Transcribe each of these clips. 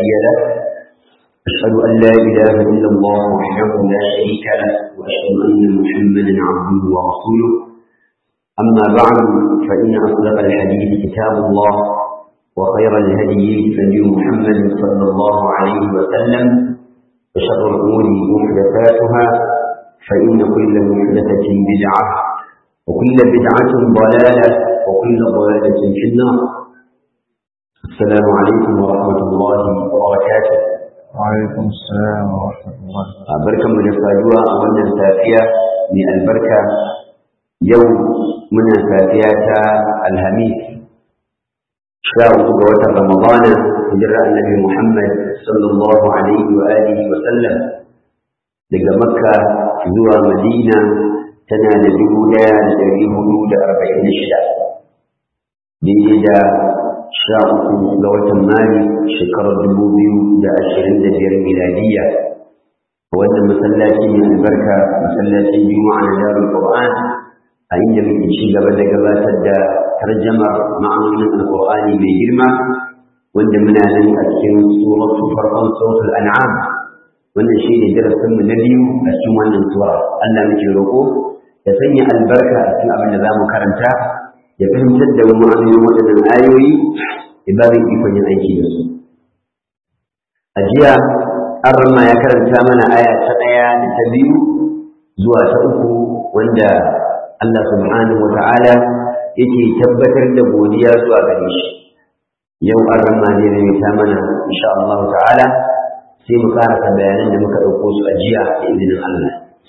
هادي له أشهد أن لا إله إلا الله وحده لا شريك له وأشهد أن محمدا عبده ورسوله أما بعد فإن أصدق الحديث كتاب الله وخير الهدي هدي محمد صلى الله عليه وسلم وشر الأمور محدثاتها فإن كل محدثة بدعة وكل بدعة ضلالة وكل ضلالة في النار السلام عليكم ورحمة الله وبركاته وعليكم السلام ورحمة الله بركة من الفاجوة أولا سافية من البركة يوم من سافية الهميس شاء قوة رمضان هجرة النبي محمد صلى الله عليه وآله وسلم daga makka zuwa madina tana da dubu ɗaya da ɗari hudu da arba'in da shida daidai da sha uku ga watan mari shekarar dubu biyu da ashirin da biyar miladiyya a wannan masallaci mai albarka masallacin juma'a na darul qur'an a inda muke ci gaba da gabatar da tarjamar ma'anonin alqur'ani mai girma wanda muna nan a cikin suratu farkon suratul an'am wannan shi ne darasinmu na biyu a cikin wannan sura Allah muke roƙo ya sanya albarka a cikin abin da za mu karanta ya fahimtar da mu ma'anonin waɗannan ayoyi ya ba mu ikon yin aiki da su a jiya an ya karanta mana aya ta ɗaya da ta biyu zuwa ta uku wanda Allah subhanahu wa ta'ala yake tabbatar da godiya zuwa gare shi yau an rama zai ta mana insha Allah ta'ala sai mu karasa bayanan da muka ɗauko su a jiya da izinin Allah.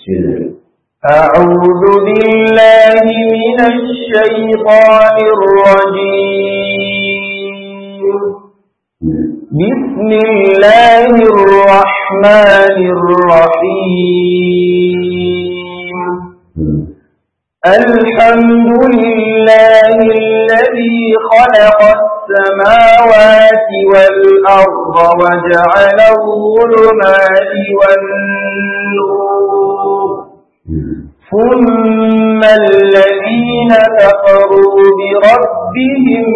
أعوذ بالله من الشيطان الرجيم بسم الله الرحمن الرحيم الحمد لله الذي خلق السماوات والأرض وجعل الظلمات والنور ثم الذين كفروا بربهم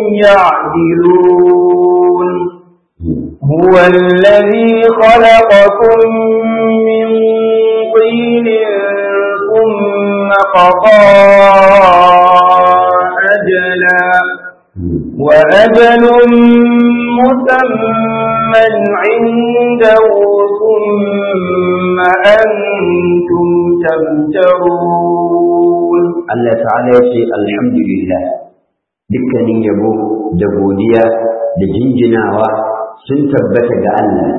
يعدلون هو الذي خلقكم من طين ثم قضى أجلا وأجل مسمى عنده ثم أنتم تمترون الله تعالى يقول الحمد لله dukkanin yabo da godiya da jinjinawa sun tabbata ga Allah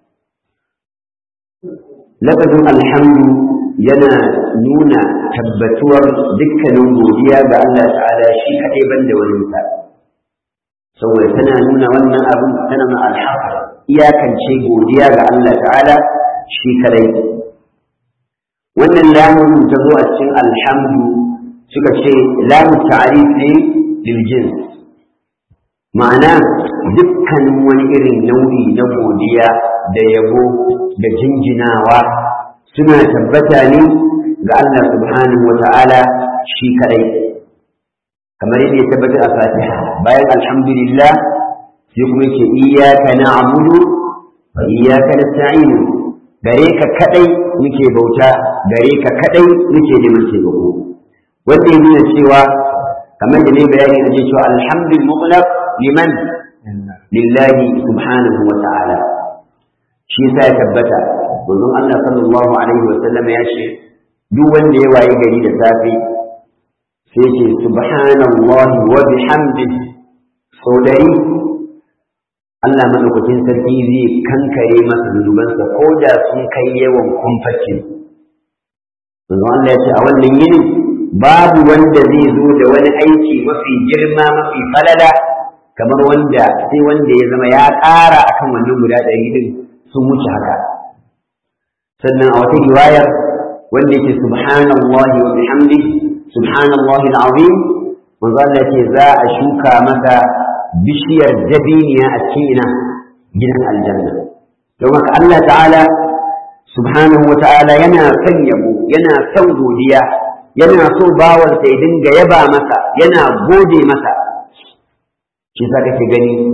lafazin alhamdu yana nuna tabbatuwar dukkanin godiya ga Allah ta'ala shi kaɗai ban da waninsa saboda tana nuna wannan abin tana ma alhaq iyakance godiya ga Allah ta'ala shi kadai wannan lamun ta zo a cikin alhamdu suka ce lamun ta'arif ne lil jins ma'ana dukkanin wani irin nau'i na godiya da yabo da jinjinawa suna tabbata ne ga Allah subhanahu wa ta'ala shi kadai kamar yadda ya tabbata a fatiha bayan alhamdulillah sai kuma yake iyyaka na'budu wa iyyaka nasta'in gare ka kadai muke bauta gare ka kadai muke neman taimako wanda ya nuna cewa kamar da ne bayani da ce cewa alhamdul mutlaq liman lillahi subhanahu wa ta'ala shi yasa ya tabbata manzon Allah sallallahu alaihi wa sallam ya ce duk wanda ya waye gari da safe sai ce subhanallahi wa bihamdihi sau dari Allah madaukakin sarki zai kankare masa zunubansa ko da sun kai yawan kumfacin manzo Allah ya ce a wannan yini babu wanda zai zo da wani aiki mafi girma mafi falala kamar wanda sai wanda ya zama ya ƙara akan wannan guda ɗari din sun wuce haka sannan a wata riwayar wanda yake subhanallahi wa bihamdihi subhanallahi al'azim manzo Allah ce za a shuka masa bishiyar dabiniya a cikin ina gidan aljanna don haka Allah ta'ala subhanahu wa ta'ala yana son yabo yana son godiya yana so bawansa ya dinga yaba masa yana gode masa shi sa kake gani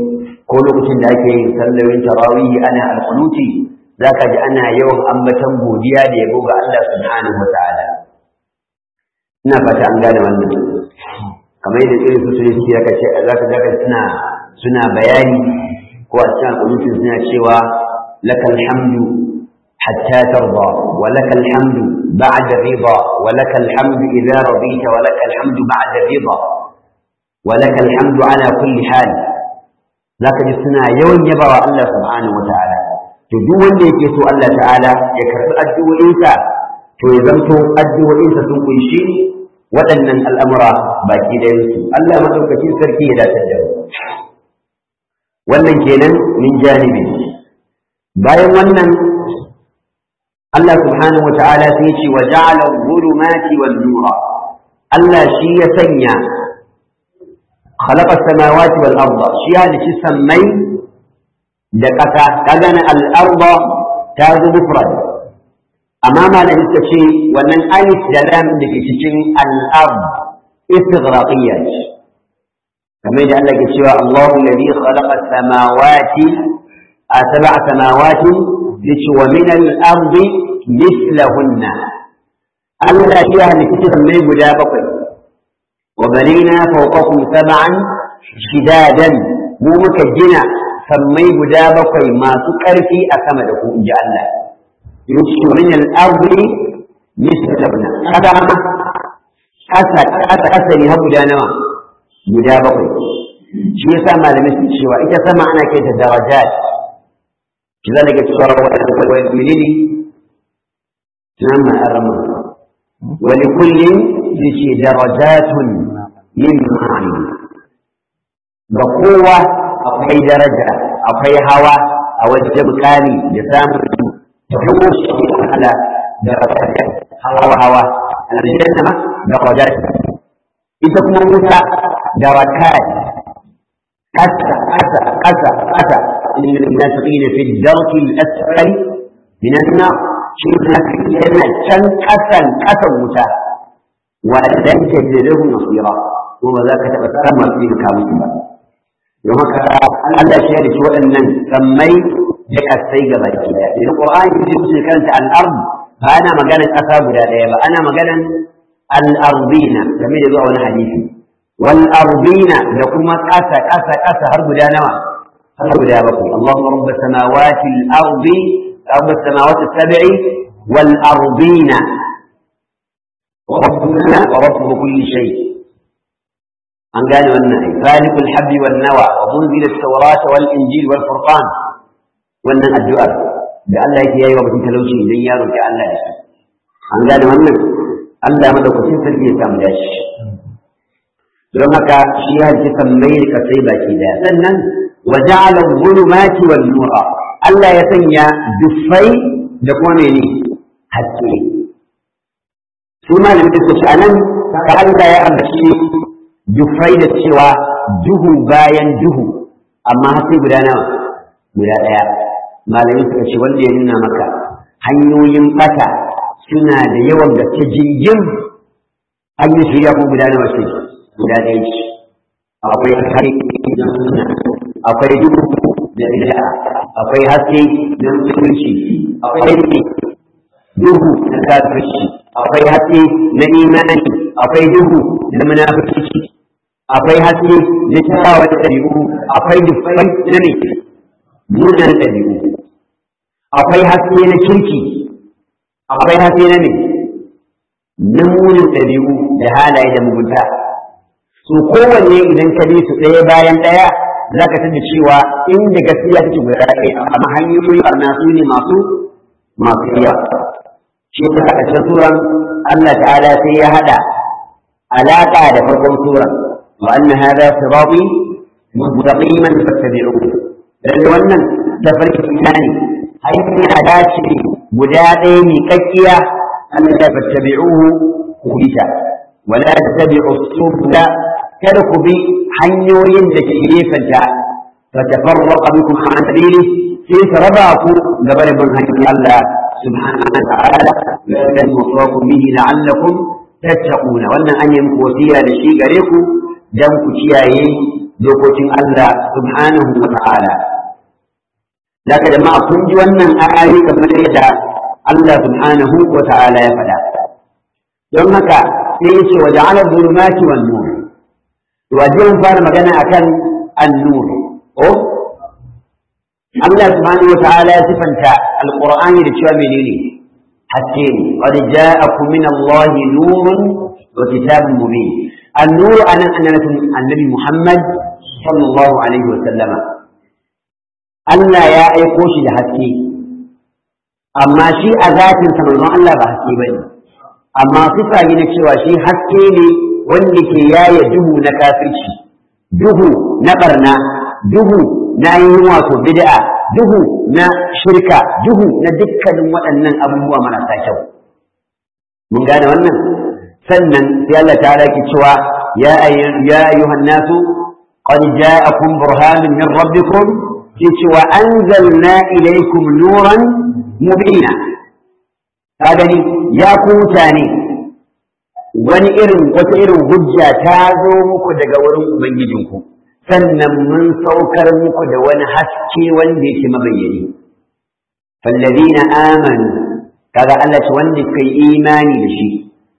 ko lokacin da ake yin sallolin tarawih ana alqunuti zaka ji ana yawan ambatan godiya da yabo ga Allah subhanahu wataala ina fata an gane wannan kamar yadda irin su sun ce zaka ce zaka zaka suna suna bayani ko a cikin alqunuti suna cewa lakal hamdu حتى ترضى ولك الحمد بعد الرضا ولك الحمد إذا رضيت ولك الحمد بعد الرضا ولك الحمد على كل حال ذاك جسنا يوم يبرى الله سبحانه وتعالى تدو wanda yake so Allah ta'ala ya karbi addu'o'insa to ya zanto addu'o'insa sun kunshi waɗannan al'amura baki da yansu Allah madaukakin sarki ya dace da wannan kenan min janibi bayan wannan Allah subhanahu wa ta'ala sai ce wa ja'ala dhulumati wan nura Allah shi ya sanya khalaqa samawati wal arda shi ya dace sammai da ƙasa kaga na al arda ta zo mufrad amma malamin suka ce wannan alif da lam da ke cikin al ard istighraqiyya ce kamar da Allah ke cewa Allahu alladhi khalaqa samawati a sab'a samawati yace wa min al-ardi mithlahunna Allah ya halitta mai guda bakwai wa banina fawqakum sab'an shidadan mu muka gina sammai guda bakwai masu ƙarfi a sama da ku inji Allah yace min al-ardi mithlahunna kada kasa kasa kasa ne har guda nawa guda bakwai shi yasa malamai su cewa ita sama ana kai ta darajat لذلك صار والمؤمنين نعم الرمى ولكل ذي درجات من معاني بقوة أقوي درجة أقوي هوا أو الجبكاني جسام تحوش على درجات هوا هوا الجنة درجات إذا كنا موسى دركات أسى أسى أسى أسى إن المنافقين في الدرك الأسفل من النار شيء منافقين كان أسى أسى موسى ولن تجد له نصيرا وما ذاك تبتسم فيه كامل يوم الله شهد وأن سمي لك السيقة بالكدا القرآن يجب كانت الأرض فأنا مجانا أسى بلا أنا مجانا الأرضين كما يقول حديثي والأرضين لكم أسى أسى أسى هرب لا نوى هرب لا بكم اللهم رب السماوات الأرض رب السماوات السبع والأرضين وربنا ورب كل شيء أن قالوا أن فالق الحب والنوى ومنزل التوراة والإنجيل والفرقان وأن الدعاء لأن لا يتيا يوم تلوشي إذن يارو كأن لا يسمع أن قالوا أن Allah madaukakin sarki ya samu dashi don haka shi ya ji sammai ka sai baki daya sannan wa ja'ala dhulumati wan nura Allah ya sanya dufai da kuma mene haske su malamin da su anan ka Allah ya ambaci dufai da cewa duhu bayan duhu amma haske guda nawa guda daya malamin suka ce wanda ya nuna maka hanyoyin bata suna da yawan gaske jingin an yi shirya ko guda nawa ce guda ɗaya ce akwai haske akwai duhu da bid'a akwai haske na musulunci akwai duhu na kafirci akwai haske na imani akwai duhu na munafurci akwai haske na kyawawa da ɗabi'u akwai dufai na ne munan ɗabi'u akwai haske na kirki akwai haske na ne na munin ɗabi'u da halaye da mugunta su kowanne idan ka bi su ɗaya bayan ɗaya za ka tada cewa inda gaskiya take guda ɗaya amma hanyoyin barna su ne masu masu yawa shi ta a cikin suran Allah ta'ala sai ya haɗa alaƙa da farkon suran wa anna hadha sirati mustaqiman fattabi'uhu dan wannan tafarki ne hanya dace guda ɗaya miƙaƙƙiya Allah ya fattabi'uhu ku bi ta wala tattabi'u subula kada ku bi hanyoyin da ke gefenta fa tafarraqa bikum an sabili sai su raba ku gaba da bin hanyar Allah subhanahu wa ta'ala la yusrakum bihi la'allakum tattaquna wannan an yi muku wasiya da shi gare ku dan ku kiyaye dokokin Allah subhanahu wa ta'ala Laka jama'a kun ji wannan ayoyi kamar yadda Allah subhanahu wa ta'ala ya faɗa don haka sai ya ce wa ja'ala dhulumati wan nur to wajen fara magana akan an-nur oh Allah subhanahu wa ta'ala ya sifanta alqur'ani da cewa menene haske ne qad ja'akum min Allah nurun wa kitabun mubin an-nur anan annabi Muhammad sallallahu alaihi wa sallama Allah ya aiko shi da haske amma shi a zatin sa manzon Allah ba haske bane amma sifa ne cewa shi haske ne wanda ke yaye duhu na kafirci duhu na barna duhu na yin wato bid'a duhu na shirka duhu na dukkanin waɗannan abubuwa marasa kyau mun gane wannan sannan sai Allah ta ki cewa ya ayyuhan nasu qad ja'akum burhanun min rabbikum yace wa anzalna ilaykum nuran mubina ka gani ya ku mutane wani irin wata irin hujja ta zo muku daga wurin ubangijinku sannan mun saukar muku da wani haske wanda yake mabayyani fallazina amanu kaga Allah ce wanda suka yi imani da shi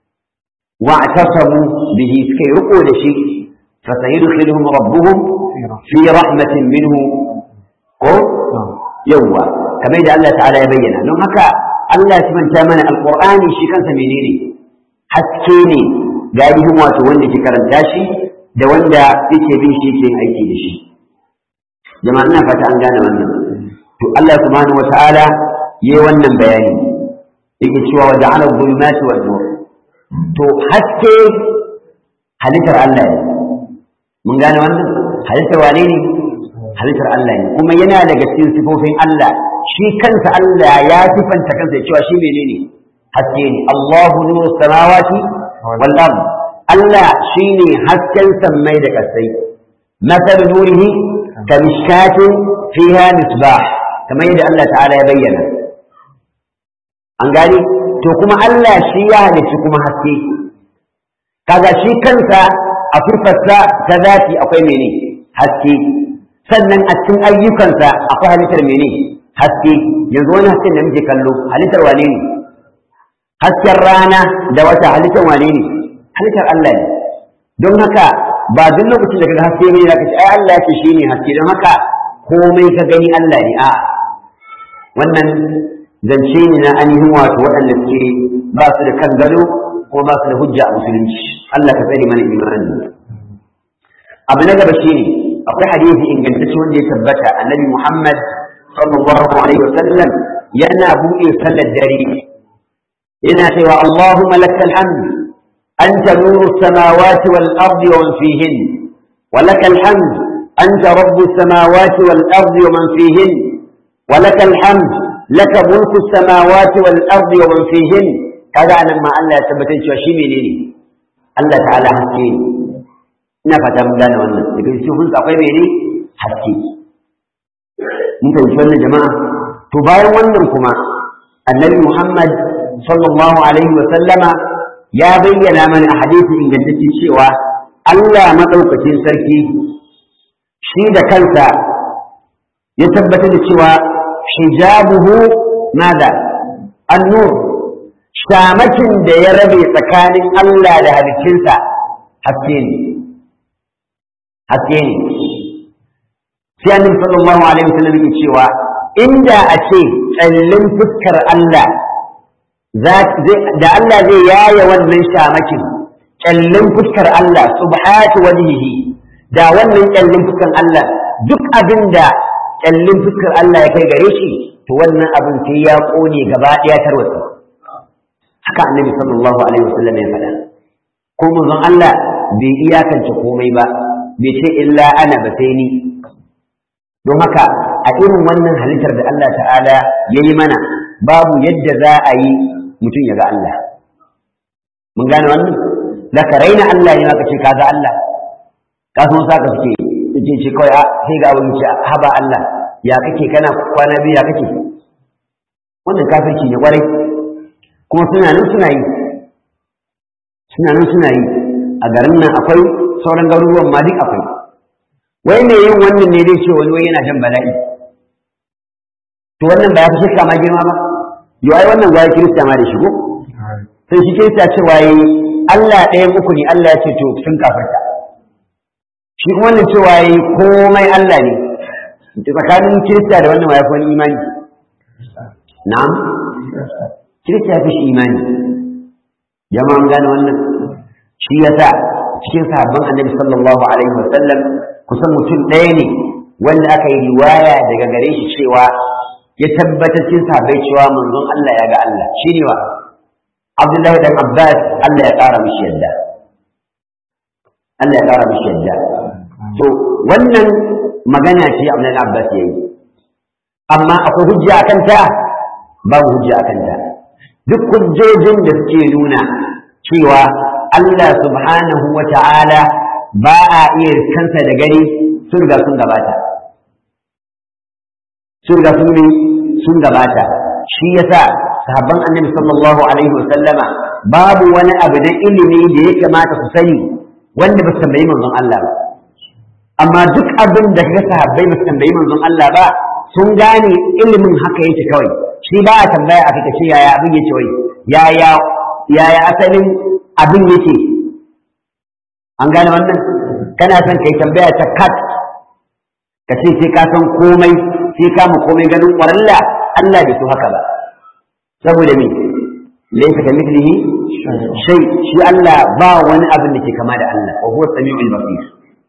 wa atasamu bihi suka yi riko da shi fa sayudkhiluhum rabbuhum fi rahmatin minhu ko yawwa kamar da Allah ta'ala ya bayyana don haka Allah ya sifanta mana alqur'ani shi kansa menene haske ne ga ainihin wato wanda ke karanta shi da wanda yake bin shi yake aiki da shi jama'a ina fata an gane wannan to Allah subhanahu wata'ala yayi wannan bayani yake cewa wa ja'ala dhulumati wan nur to haske halittar Allah ne mun gane wannan halittar wane ne halittar Allah ne kuma yana daga cikin sifofin Allah shi kansa Allah ya sifanta kansa cewa shi menene haske ne Allahu nuru samawati wal ard Allah shine hasken sammai da kasai masal nurihi kamishkatin fiha misbah kamar yadda Allah ta'ala ya bayyana an gani to kuma Allah shi ya halicci kuma haske kaga shi kansa a furfarsa ta zati akwai mene haske sannan a cikin ayyukansa akwai halittar mene haske yanzu wani hasken da muke kallo halittar wane ne hasken rana da wata halittar wane ne halittar Allah ne don haka ba duk lokacin da kaga haske ne zaka ce ai Allah yake shine haske don haka komai ka gani Allah ne a'a wannan zance ne na ainihin wato waɗanda suke ba su da kan gado ko ba su da hujja a musulunci Allah ka tsare mana imani abu na gaba shine akwai hadisi ingantacce wanda ya tabbata annabi Muhammad sallallahu alaihi wasallam yana buɗe sallar dare yana cewa Allahumma lakal hamd anta nuru samawati wal ardi wa man fihin wa lakal hamd anta rabbu samawati wal ardi wa man fihin wa lakal hamd laka mulku samawati wal ardi wa man fihin kaga anan ma Allah ya tabbatar cewa shi menene Allah ta'ala haske ne ina fata mun gane wannan daga cikin hunsa akwai mene haske mun fahimci wannan jama'a to bayan wannan kuma annabi Muhammad sallallahu alaihi wa sallama ya bayyana mana a hadisi ingantacce cewa Allah madaukakin sarki shi da kansa ya tabbatar da cewa hijabuhu nada an-nur shamakin da ya rabe tsakanin Allah da halittinsa haske ne haske ne sai annabi sallallahu alaihi wasallam yake cewa inda a ce tsallin fuskar Allah da Allah zai yaya wannan shamakin tsallin fuskar Allah subhatu wajhihi da wannan tsallin fuskar Allah duk abin da tsallin fuskar Allah ya kai gare shi to wannan abin sai ya kone gaba ɗaya tarwatsa haka annabi sallallahu alaihi wasallam ya faɗa ko manzon Allah bai iyakance komai ba bai ce illa ana ba sai ni don haka a irin wannan halittar da Allah ta'ala ya yi mana babu yadda za a yi mutum ya ga Allah mun gane wannan da ka raina Allah ne maka ce ka ga Allah ka san sa ka suke ce ce kawai a sai ga wani ce haba Allah ya kake kana kwana biyu ya kake wannan kafirci ne kwarai kuma suna nan suna yi suna nan suna yi a garin nan akwai sauran garuruwan ma duk akwai wai me yin wannan ne zai ce wani wai yana jan bala'i to wannan ba ya fi shirka ma girma ba yau ai wannan gwaya kirista ma da shigo sai shi kirista cewa yi Allah ɗaya uku ne Allah ya ce to sun kafarta shi kuma wannan cewa yi komai Allah ne tsakanin kirista da wannan ya fi wani imani na'am kirista ya fi shi imani jama'an gane wannan shi yasa cikin sahabban annabi sallallahu alaihi wa sallam kusan mutum ɗaya ne wanda aka yi riwaya daga gare shi cewa ya tabbatar cikin sahabbai cewa manzon Allah ya ga Allah shi ne wa Abdullahi dan Abbas Allah ya ƙara mishi yadda Allah ya ƙara mishi yadda to wannan magana ce Abdullahi dan Abbas yayi amma akwai hujja akan ta babu hujja akan ta duk hujjojin da suke nuna cewa Allah subhanahu wa ta'ala ba a iya kansa da gani sun riga sun gabata sun riga sun sun gabata shi yasa sahabban annabi sallallahu alaihi wa sallama babu wani abu da ilimi da ya kamata su sani wanda ba su tambayi manzon Allah ba amma duk abin da kaga sahabbai ba su tambayi manzon Allah ba sun gane ilimin haka yake kawai shi ba a tambaya a kace yaya abin yake wai yaya yaya asalin abin yake an gane wannan kana son kai tambaya ta kat ka ce sai ka san komai sai ka mu komai ganin ƙwaralla Allah bai so haka ba saboda me laysa ka mithlihi shay shi Allah ba wani abin da ke kama da Allah wa huwa samiul basir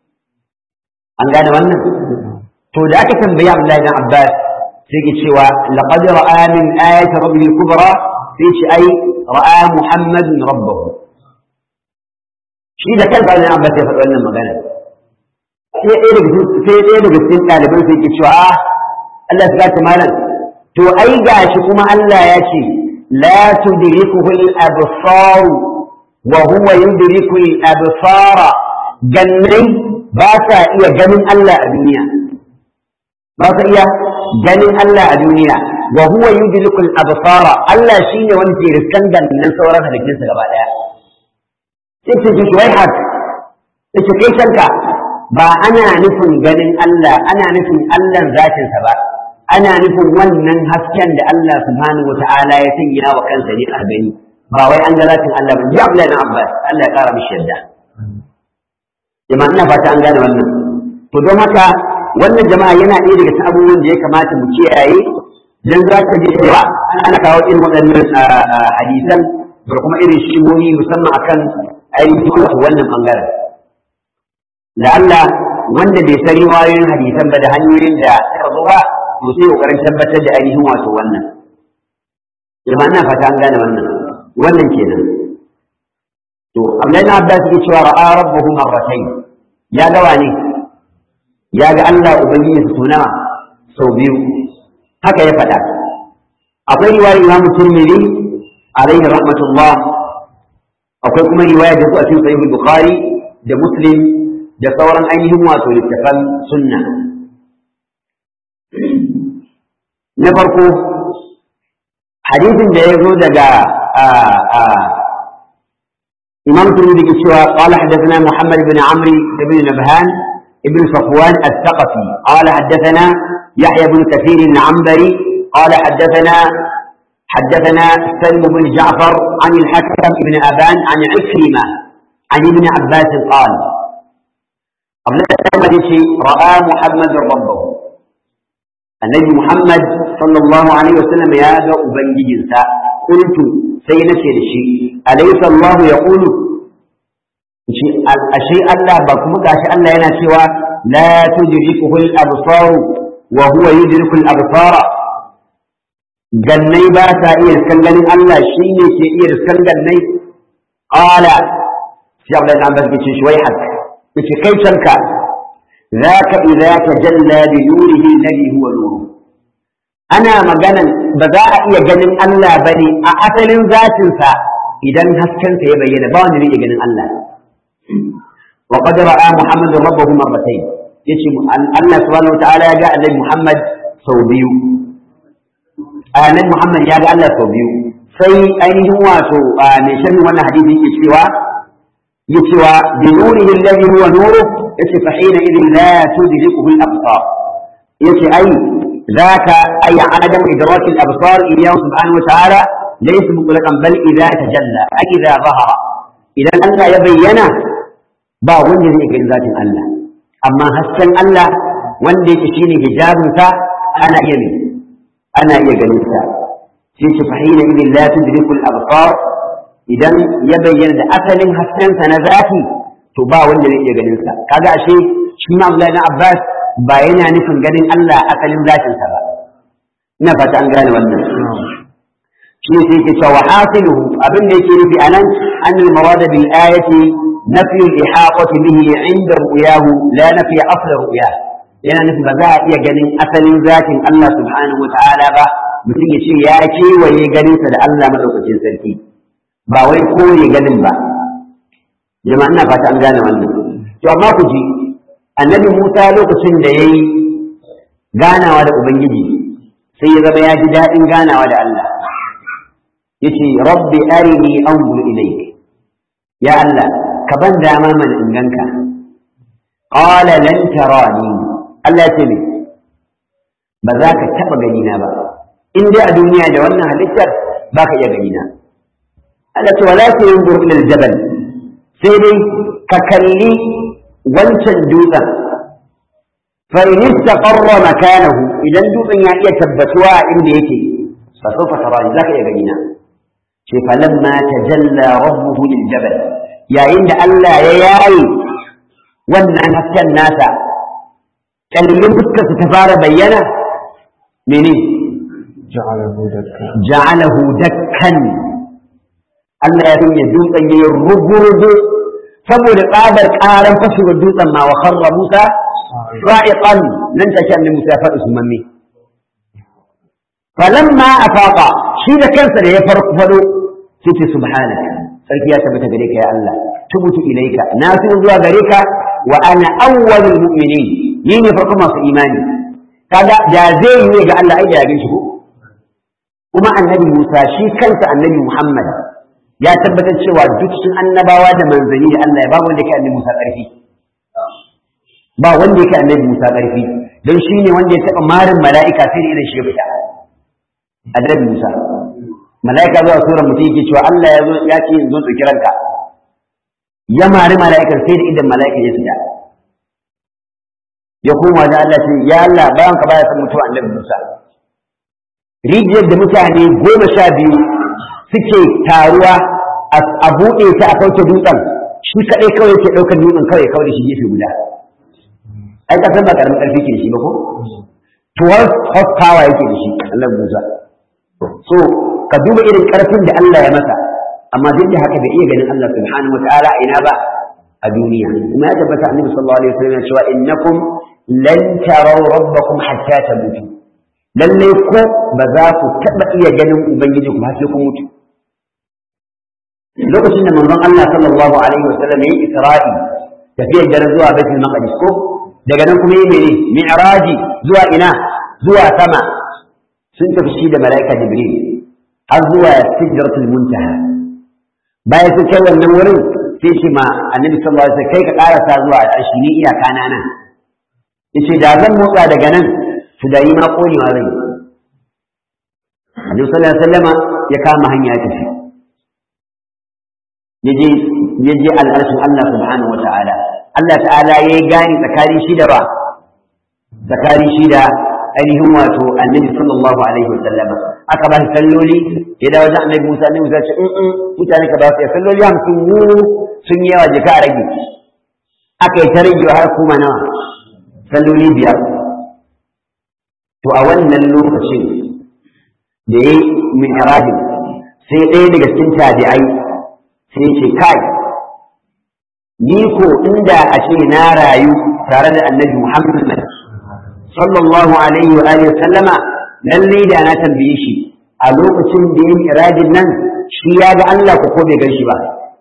an gane wannan to da aka tambayi Abdullahi dan Abbas sai ke cewa laqad ra'a min ayati rabbil kubra sai ce ai ra'a muhammadun rabbahu shi da kansa ne Abbas ya faɗi wannan magana sai ɗaya daga sai ɗaya daga cikin ɗaliban sai ke cewa a Allah ya ta malam to ai gashi kuma Allah ya ce la tudrikuhu al-absar wa huwa yudriku al-absara gannai ba sa iya ganin Allah a duniya ba sa iya ganin Allah a duniya wa huwa yudriku al-absara Allah shine wanda ke riskan gannan sauran halittunsa gaba daya sai ce shi wai hak sai ce kai shanka ba ana nufin ganin Allah ana nufin Allah zatinsa ba ana nufin wannan hasken da Allah subhanahu wa ta'ala ya sanya wa kansa ne a gani ba wai an ga zatin Allah ba ya Abdullahi Abbas Allah ya kara mishi yadda jama'a ina fata an gane wannan to don haka wannan jama'a yana ɗaya daga cikin abubuwan da ya kamata mu kiyaye dan za ka ji cewa ana kawo irin waɗannan hadisan da kuma irin shigohi musamman akan ainihin wannan bangaren da Allah wanda bai san riwayoyin hadisan ba da hanyoyin da suka zo ba to sai kokarin tabbatar da ainihin wato wannan jama'a ina fata an gane wannan wannan kenan to Abdullahi na Abbas yake cewa ra'a rabbuhu marratayn ya ga wane ya ga Allah ubangiji su nawa sau biyu haka ya faɗa akwai riwayar Imam Tirmidhi alaihi rahmatullah akwai kuma riwaya da su a cikin sahih Bukhari da Muslim da sauran ainihin wato littafan sunna na farko hadisin da ya zo daga إمام الترمذي كشوى قال حدثنا محمد بن عمرو بن نبهان ابن صفوان الثقفي قال حدثنا يحيى بن كثير العنبري قال حدثنا حدثنا سلم بن جعفر عن الحكم بن أبان عن عكرمة عن ابن عباس قال قبل رأى محمد ربه النبي محمد صلى الله عليه وسلم يا أبنجي قلت سينتي لشيء أليس الله يقول أشيء الله بكم قاش الله ينا سوى لا تدركه الأبصار وهو يدرك الأبصار جني باسا إيه سكن الله شيني كي إيه سكن جني قال في عبد الله عباس بيتي شوي حد بيتي كيف ذاك إذا تجلى بنوره الذي هو نوره ana maganan ba za a iya ganin Allah ba ne a asalin zatinsa idan haskensa ya bayyana ba wanda zai iya ganin Allah wa qad ra'a Muhammadu rabbahu marratayn yace Allah subhanahu wataala ya ga Annabi Muhammad sau biyu Annabi Muhammad ya ga Allah sau biyu sai ainihin wato mai sharhin wannan hadisi yake cewa يتوى بنوره الذي هو نوره يتي فحينئذ لا تدركه الأبصار يتي أي ذاك أي عدم إدراك الأبصار إياه سبحانه وتعالى ليس مطلقا بل إذا تجلى أي إذا ظهر إذا ألا يبين با wanda zai gani zatin Allah amma hasken Allah wanda yake shine hijabinsa ana iya ne ana iya ganin sa sai ce fahina idin la tudrikul absar idan ya bayyana da asalin haskensa na zati to ba wanda zai iya ganin sa kaga ashe shi ma Abdullahi na Abbas ba yana nufin ganin Allah asalin zatin sa ba ina fata an gane wannan shi ne sai ke cewa hasiluhu abin da yake nufi anan an al marada bil ayati nafi al ihaqati bihi inda ru'yahu la nafi asl ru'yah yana nufin ba za a iya ganin asalin zatin Allah subhanahu wa ta'ala ba mutum ya ce ya kewaye ganinsa da Allah madaukakin sarki ba wai kore ganin ba jama'a ina fata an gane wannan to amma ku ji annabi Musa lokacin da yayi ganawa da ubangiji sai ya zama ya ji daɗin ganawa da Allah yace rabbi arini anzur ilayk ya Allah ka ban dama man in ganka qala lan tarani Allah ya ce ne ba za ka taɓa ganina ba in dai a duniya da wannan halittar ba ka iya ganina Allah ce wala ta yin ila aljabal sai dai ka kalli wancan dutsen fa in istaqarra makanahu idan dutsen ya iya tabbatuwa a inda yake fa sawfa tarani zaka iya ganina ce falamma tajalla rabbuhu liljabal yayin da Allah ya yayi wannan hasken nasa kallin fuskar ta fara bayyana mene ja'alahu dakka ja'alahu dakkan Allah ya sanya dutsen ya rugu-rugu saboda tsabar ƙaran fashewar dutsen ma wa kharra Musa ra'iqan nan take annabi Musa ya faɗi sumanni falamma afaqa shi da kansa da ya farko fado sai ce subhanaka sarki ya tabbata gare ka ya Allah tubutu ilaika na so zuwa gare ka wa ana awwalul mu'minin ni ne farko masu imani kaga da zai yi ga Allah ai da ya gan shi ko kuma annabi Musa shi kansa annabi Muhammad ya tabbatar cewa duk sun annabawa da manzanni da Allah ya ba wanda yake annabi Musa ƙarfi ba wanda yake annabi Musa ƙarfi don shi ne wanda ya taɓa marin mala'ika sai da idan shi ya fita annabi Musa mala'ika zuwa suran mutum yake cewa Allah ya zo ya ce zo ɗauki ranka ya mari mala'ikar sai da idan mala'ika ya fita ya koma da Allah ce ya Allah bayan ka baya san mutuwa annabi Musa rijiyar da mutane goma sha biyu suke taruwa a buɗe ta a kauce dutsen shi kaɗai kawai ke ɗaukar dutsen kawai kawai da shi gefe guda ai ka san ba ƙaramin ƙarfi ke da shi ba ko 12 horsepower yake da shi Allah Musa so ka duba irin ƙarfin da Allah ya masa amma duk da haka bai iya ganin Allah subhanahu wataala a ina ba a duniya kuma ya tabbata annabi sallallahu alaihi wasallam ya cewa innakum lan taraw rabbakum hatta tamutu lalle ko ba za ku taɓa iya ganin ubangiji ku har sai kun mutu lokacin da manzon Allah sallallahu alaihi wasallam yayi isra'i tafiyar dare zuwa baitul maqdis ko daga nan kuma yi mene mi'raji zuwa ina zuwa sama sun tafi shi da mala'ika jibril har zuwa sidratul muntaha bayan sun kai wannan wurin sai ce ma annabi sallallahu alaihi wasallam kai ka karasa zuwa al'arshi ni iyaka na nan yace da zan motsa daga nan su da yi ma konewa zai annabi sallallahu alaihi wasallam ya kama hanya ya tafi yaje yaje al'arshin Allah subhanahu wataala Allah ta'ala ya yi gani tsakanin shi da ba tsakanin shi da ainihin wato annabi sallallahu alaihi wasallam aka ba shi salloli ya dawo wajen annabi Musa annabi Musa ce in mutane ka ba su salloli hamsin mu sun yi yawa jika a rage aka yi ta rage har kuma nawa salloli biyar to a wannan lokacin da ya yi mi'rajin sai ɗaya daga cikin tabi'ai sai ce kai ni ko inda a ce na rayu tare da annabi Muhammad sallallahu alaihi wa alihi sallama lalle da na tambaye shi a lokacin da yin iradin nan shi ya ga Allah ko ko bai gan shi ba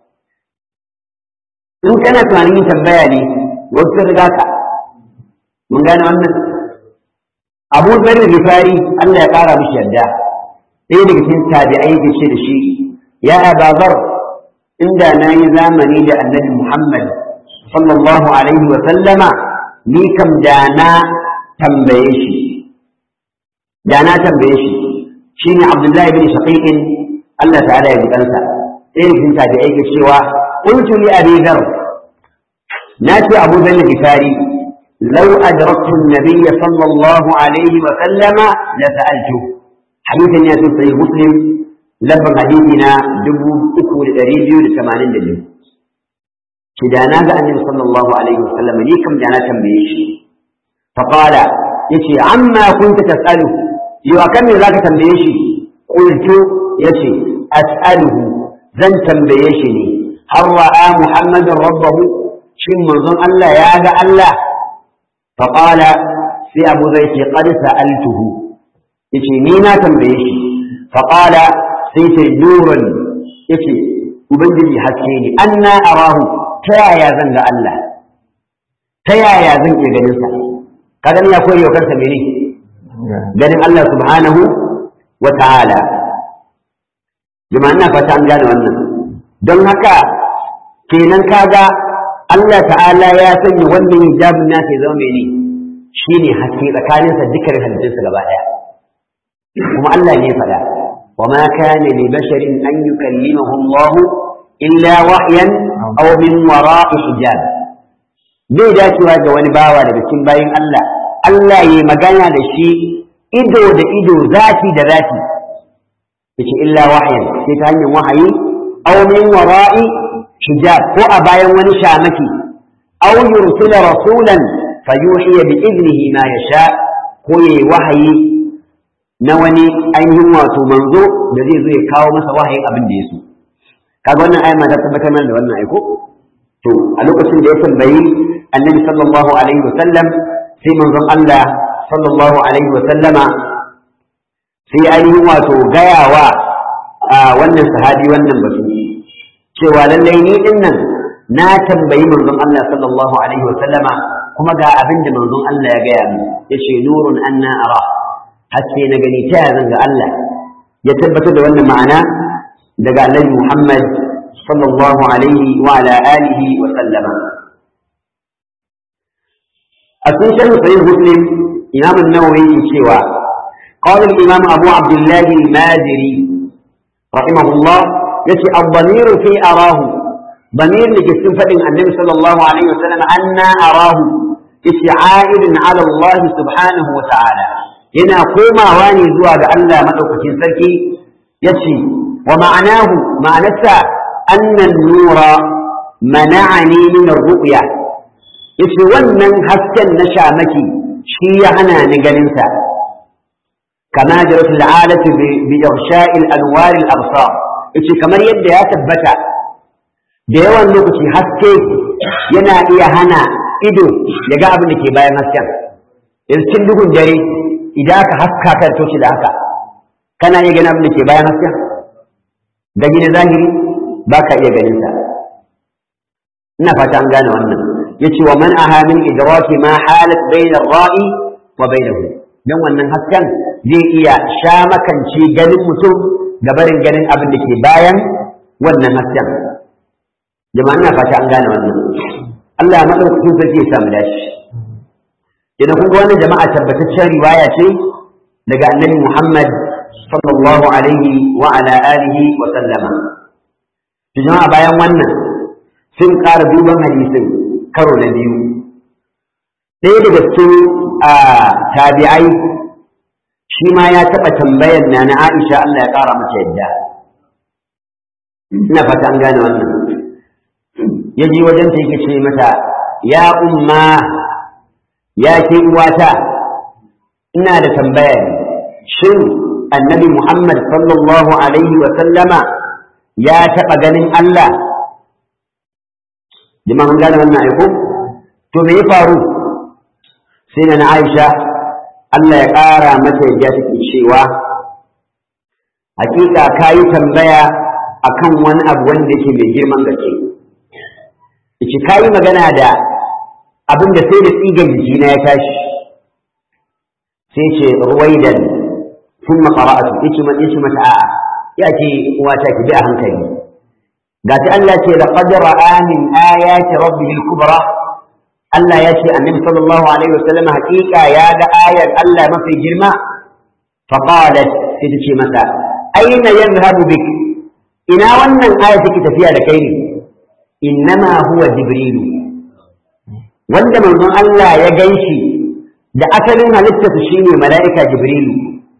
in kana tunanin tambaya ne wasu riga ka mun gane wannan Abu Dharr Gifari Allah ya kara mishi yadda ɗaya daga cikin tabi'ai da ce da shi ya Aba Dharr inda na yi zamani da annabi Muhammad sallallahu alaihi wa sallama ni kam da na tambaye shi da na tambaye shi shine Abdullahi bin Shaqiqin Allah ta'ala ya ji kansa sai rikin ta da yake cewa qultu li abi dhar na ce abu dhanna gifari law adraktu an-nabiy sallallahu alaihi wa sallama la sa'altu hadithan ya sahih muslim lafin hadithi na dubu uku da ɗari biyu da tamanin da biyu ki da na ga annabi sallallahu alaihi wa sallam ni kam da na tambaye shi fa qala yace amma kunta tasalu yau akan me zaka tambaye shi qultu yace as'aluhu zan tambaye shi ne har ra'a muhammadin rabbahu shin manzon Allah ya ga Allah fa qala sai abu zai ce qad sa'altuhu yace ni na tambaye shi fa qala sai ce nurun yace ubangiji haske ne anna arahu ta yaya zan ga Allah ta yaya zan iya ganin sa kaga ya koyi wa kansa mene ganin Allah subhanahu wa ta'ala jama'a ina fata an gane wannan don haka kenan kaga Allah ta'ala ya sanya wannan hijabin nasa ya zama mene shine haske tsakaninsa dukkan halittunsa gaba daya kuma Allah ne ya faɗa وما كان لبشر أن يكلمه الله إلا وحيا أو من وراء حجاب bai dacewa ga wani bawa daga cikin bayin Allah Allah ya magana da shi ido da ido zafi da zafi yace illa wahyan sai ta hanyar wahayi aw min wara'i hijab ko a bayan wani shamaki aw yursila rasulan fayuhiya bi idnihi ma yasha ko yayi wahayi na wani ainihin wato manzo da zai zo ya kawo masa wahayin abin da ya so kaga wannan ayat ma ta tabbatar mana da wannan aiko to a lokacin da ya tambayi annabi sallallahu alaihi wa sallam sai manzon Allah sallallahu alaihi wa sallama sai ainihin wato gayawa a wannan sahabi wannan batu cewa lallai ni din nan na tambayi manzon Allah sallallahu alaihi wa sallama kuma ga abin da manzon Allah ya gaya min yace nurun anna ara haske na gani ta zan ga Allah ya tabbatar da wannan ma'ana daga Annabi Muhammad sallallahu alaihi wa ala alihi wa sallama a cikin sharh sahih Muslim Imam an-Nawawi yake cewa قال الإمام أبو عبد الله المازري رحمه الله يتي الضمير في أراه ضمير لجسم فإن النبي صلى الله عليه وسلم أنا أراه يتي عائد على الله سبحانه وتعالى yana komawa ne zuwa ga Allah madaukakin sarki yace wa ma'anahu ma'anarsa annan nura mana'ani min ar-ru'ya yace wannan hasken na shamaki shi ya hana ni ganin sa kama jarat al'adatu bi irsha'i al-anwar al-absar yace kamar yadda ya tabbata da yawan lokaci haske yana iya hana ido ya ga abin da ke bayan hasken yanzu cikin duhun dare idan aka haska kan toshi da haka kana iya ganin abin da ke bayan hasken gani na zahiri ba ka iya ganin sa ina fata an gane wannan yace wa man aha min idraki ma halat bayna ar-ra'i wa bainahu dan wannan hasken zai iya sha makance ganin mutum da barin ganin abin da ke bayan wannan hasken jama'a ina fata an gane wannan Allah madaukakin sarki ya samu dashi idan kun ga wannan jama'a tabbataccen riwaya ce daga annabi Muhammad sallallahu alaihi wa ala alihi wa sallama to jama'a bayan wannan sun ƙara duban hadisin karo na biyu ɗaya daga cikin tabi'ai shi ma ya taɓa tambayar na na Aisha Allah ya ƙara mata yadda ina fata an gane wannan ya ji wajen ta yake ce mata ya umma ya ke uwata ina da tambaya shin annabi Muhammad sallallahu alaihi wa sallama ya taɓa ganin Allah jama'a mun gane wannan aiko to me ya faru sai na Aisha Allah ya ƙara mata yadda take cewa hakika kayi tambaya akan wani abu wanda yake mai girman gaske yace kayi magana da abin da sai da tsigan jikina ya tashi sai ce ruwaidan sun makara'atu yace mata yace mata a'a ya ce uwata ki bi a hankali ga ta Allah ce laqad ra'a min ayati rabbihi al-kubra Allah ya ce annabi sallallahu alaihi wasallam haƙiƙa ya ga ayar Allah mafi girma fa qalat sai ta ce masa aina yadhhabu bik ina wannan aya take tafiya da kai ne innama huwa jibrilu wanda manzon Allah ya ganshi da asalin halittarsa shine mala'ika jibrilu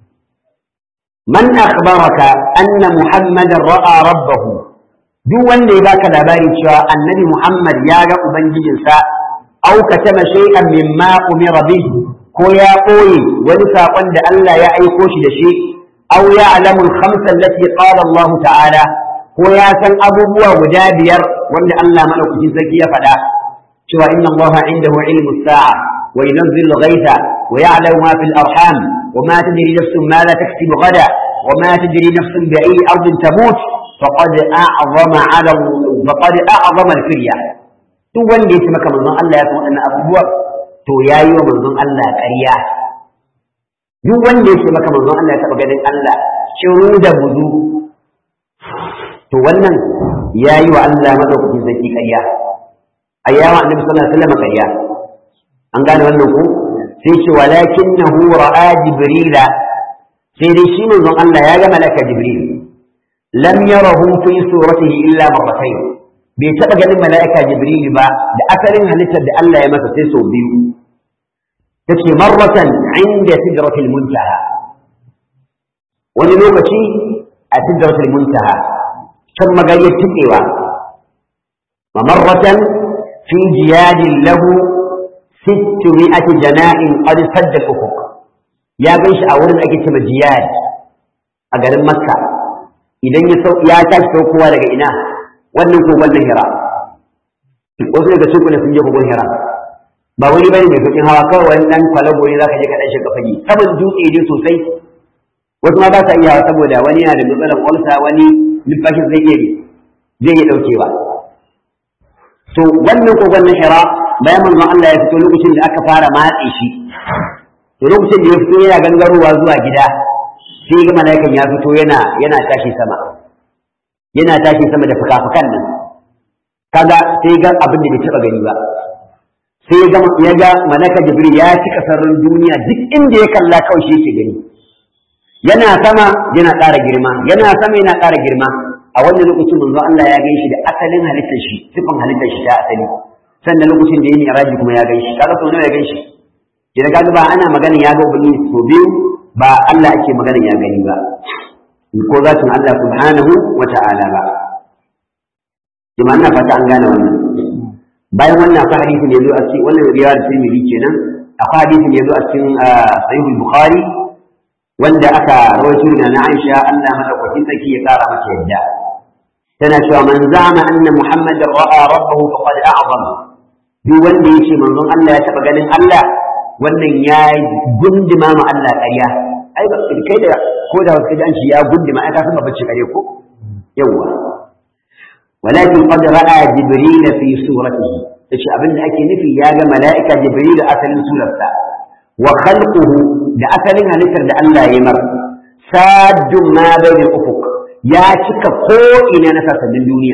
man akhbaraka anna muhammadan ra'a rabbahu duk wanda ya baka labari cewa annabi muhammad ya ga ubangijinsa aw katama shay'an mimma umira bihi ko ya koyi wani saƙon da Allah ya aiko shi da shi aw ya'lamu al-khamsa allati qala Allah ta'ala ko ya san abubuwa guda biyar wanda Allah madaukakin sarki ya faɗa cewa inna Allah indahu ilmu sa'a wa yunzilu al-ghaytha wa ya'lamu ma fil arham wa ma tadri nafsun ma la taksubu ghada wa ma tadri nafsun bi ayyi ardin tamut faqad a'zama 'ala faqad a'zama al-firya duk wanda ya ce maka manzon Allah ya san waɗannan abubuwa to yayi wa manzon Allah ƙarya duk wanda ya ce maka manzon Allah ya taɓa ganin Allah shiru da buzu to wannan ya yi wa Allah madaukakin sarki ƙarya a yawa annabi sallallahu alaihi wasallam ƙarya an gane wannan ko sai ce walakinnahu ra'a jibrila sai dai shi manzon Allah ya ga malaka jibril lam yarahu fi suratihi illa marratayn bai taɓa ganin mala'ika jibril ba da asalin halittar da Allah ya masa sai sau biyu tace marratan inda sidratil muntaha wani lokaci a sidratil muntaha can magayyar tukewa wa marratan fi jiyadin lahu sittu mi'ati jana'in qad sadda ufuq ya gan shi a wurin ake cewa jiyad a garin makka idan ya sau ya tashi saukowa daga ina wannan kogon na hira wasu daga cikin sun je kogon hira ba wani bane mai fitin hawa kawai wani dan kwalago ne zaka je ka dan shiga fage saboda dutse ne sosai wasu ma ba sa iya saboda wani yana da matsalar ulsa wani numfashin zai iya zai iya daukewa to wannan kogon na hira bayan manzon Allah ya fito lokacin da aka fara matse shi to lokacin da ya fito yana gangarowa zuwa gida sai ga mala'ikan ya fito yana yana tashi sama yana tashi sama da fuka-fukan nan kaga sai ga abin da bai taba gani ba sai ga ya ga malaka jibril ya cika sararin duniya duk inda ya kalla kawai shi yake gani yana sama yana ƙara girma yana sama yana ƙara girma a wannan lokacin manzo Allah ya gaishe da asalin halittar shi sifan halittar shi ta asali sannan lokacin da ya mi'raji kuma ya gaishe kaga sau nawa ya gaishe idan kaga ba ana magana ya ga ubangiji so biyu ba Allah ake magana ya gani ba ko zatin Allah subhanahu wa ta'ala ba jama'a ina fata an gane wannan bayan wannan akwai hadisi ne zo a cikin wannan riwayar Tirmidhi kenan akwai hadisi ne zo a cikin Sahih Bukhari wanda aka rawaito daga na Aisha Allah madaukakin sarki ya kara mata yadda tana cewa man zama anna Muhammadar ra'a rabbahu faqad a'zam duk wanda yace manzon Allah ya taba ganin Allah wannan ya gundima ma Allah ƙarya ai ba kai da ko da wasu kaji an ce ya gundima ai ka san babacin ƙarya ko yawa walakin qad ra'a jibril fi suratihi yace abin da ake nufi ya ga mala'ika jibril asalin surarsa wa khalquhu da asalin halittar da Allah ya mar sadun ma bayna ufuq ya cika ko ina na sasannin duniya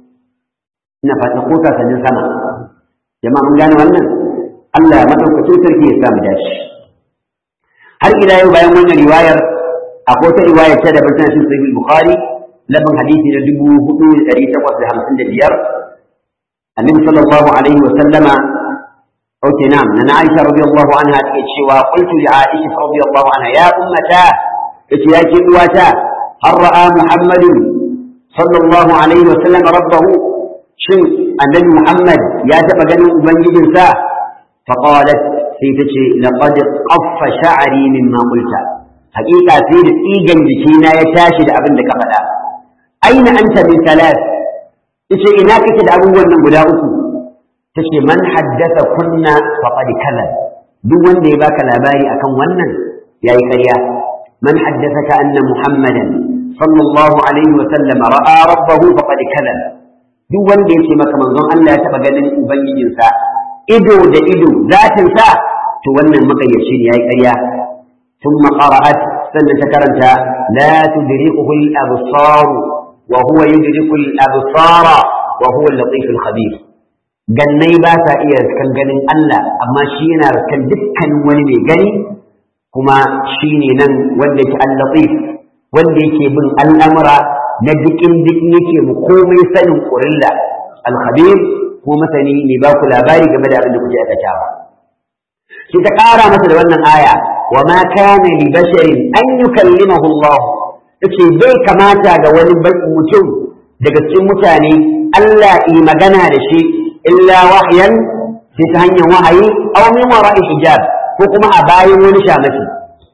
ina fata ko sasannin sama jama'a mun gane wannan Allah ya madaukakin sarki ya samu dashi har ila yau bayan wannan riwayar akwai ta riwayar ta da bata cikin sahih bukhari labin hadisi na dubu hudu da ɗari takwas da hamsin da biyar annabi sallallahu alaihi wa sallama أوكي نعم أنا عائشة رضي الله عنها تكتشي وقلت لعائشة رضي الله عنها يا أمتا اتياكي أواتا هل رأى محمد صلى الله عليه وسلم ربه شن النبي محمد يا تبقى من جنسا فقالت سيتشي لقد قف شعري مما قلت حقيقة سيد إيجن جكينا يتاشد أبن لك فلا أين أنت من ثلاث إيش إناك تدعون من بلاؤكم tace man haddasa kunna faqad kala duk wanda ya baka labari akan wannan yayi ƙarya man haddathaka anna muhammadan sallallahu alaihi wa sallam ra'a rabbahu faqad kala duk wanda yace maka manzon Allah ya taba ganin ubangijinsa ido da ido zatin sa to wannan makayyaci ne yayi ƙarya thumma qara'at sannan ta karanta la tudrikuhu al-absar wa huwa yudriku al-absara wa huwa al-latif al-khabir gannai ba sa iya riskan ganin Allah amma shi yana riskan dukkanin wani mai gani kuma shi ne nan wanda yake al-latif wanda yake bin al'amura na dikin dikin yake mu komai sanin ƙurilla al-khabir ko masani ne ba ku labari game da abin da kuke aikatawa shi ta ƙara masa da wannan aya wa ma kana li basharin an yukallimahu Allah yace bai kamata ga wani mutum daga cikin mutane Allah yi magana da shi illa wahyan sai ta hanyar wahayi aw min wara'i hijab ko kuma a bayan wani shamaki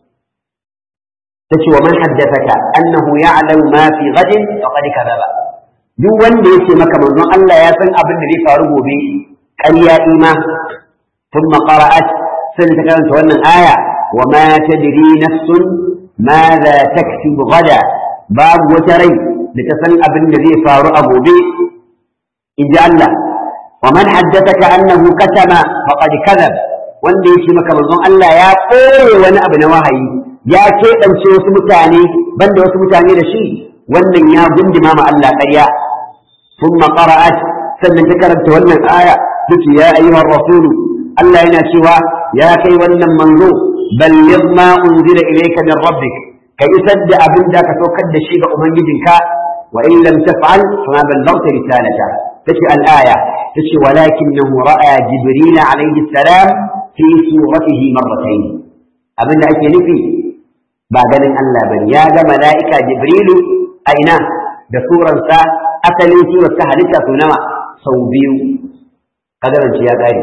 tace wa man haddathaka annahu ya'lamu ma fi ghadin faqad kadhaba duk wanda yake maka manzon Allah ya san abin da zai faru gobe ƙarya ima thumma qara'at sai ta karanta wannan aya wa ma tadri nafsun madha taktubu gada babu wata rai da ta san abin da zai faru a gobe in ji Allah wa man haddathaka annahu katama faqad kadhab wanda yake maka manzon Allah ya koye wani abu na wahayi ya keɓance wasu mutane banda wasu mutane da shi wannan ya gundima ma Allah ƙarya ثم قرأت sannan ta karanta wannan aya take ya ayyuhar rasul Allah yana cewa ya kai wannan manzo balligh ma unzila ilayka min rabbik ka isar da abin da ka saukar da shi ga ubangijinka wa in lam taf'al fama ballaghta risalata tace al-aya tace walakinahu ra'a jibril alayhi salam fi suratihi marratayn abin da ake nufi ba ganin Allah bane ya ga mala'ika jibrilu a ina da suransa asalin surar ta halitta su nawa sau biyu kadaranci ya ƙare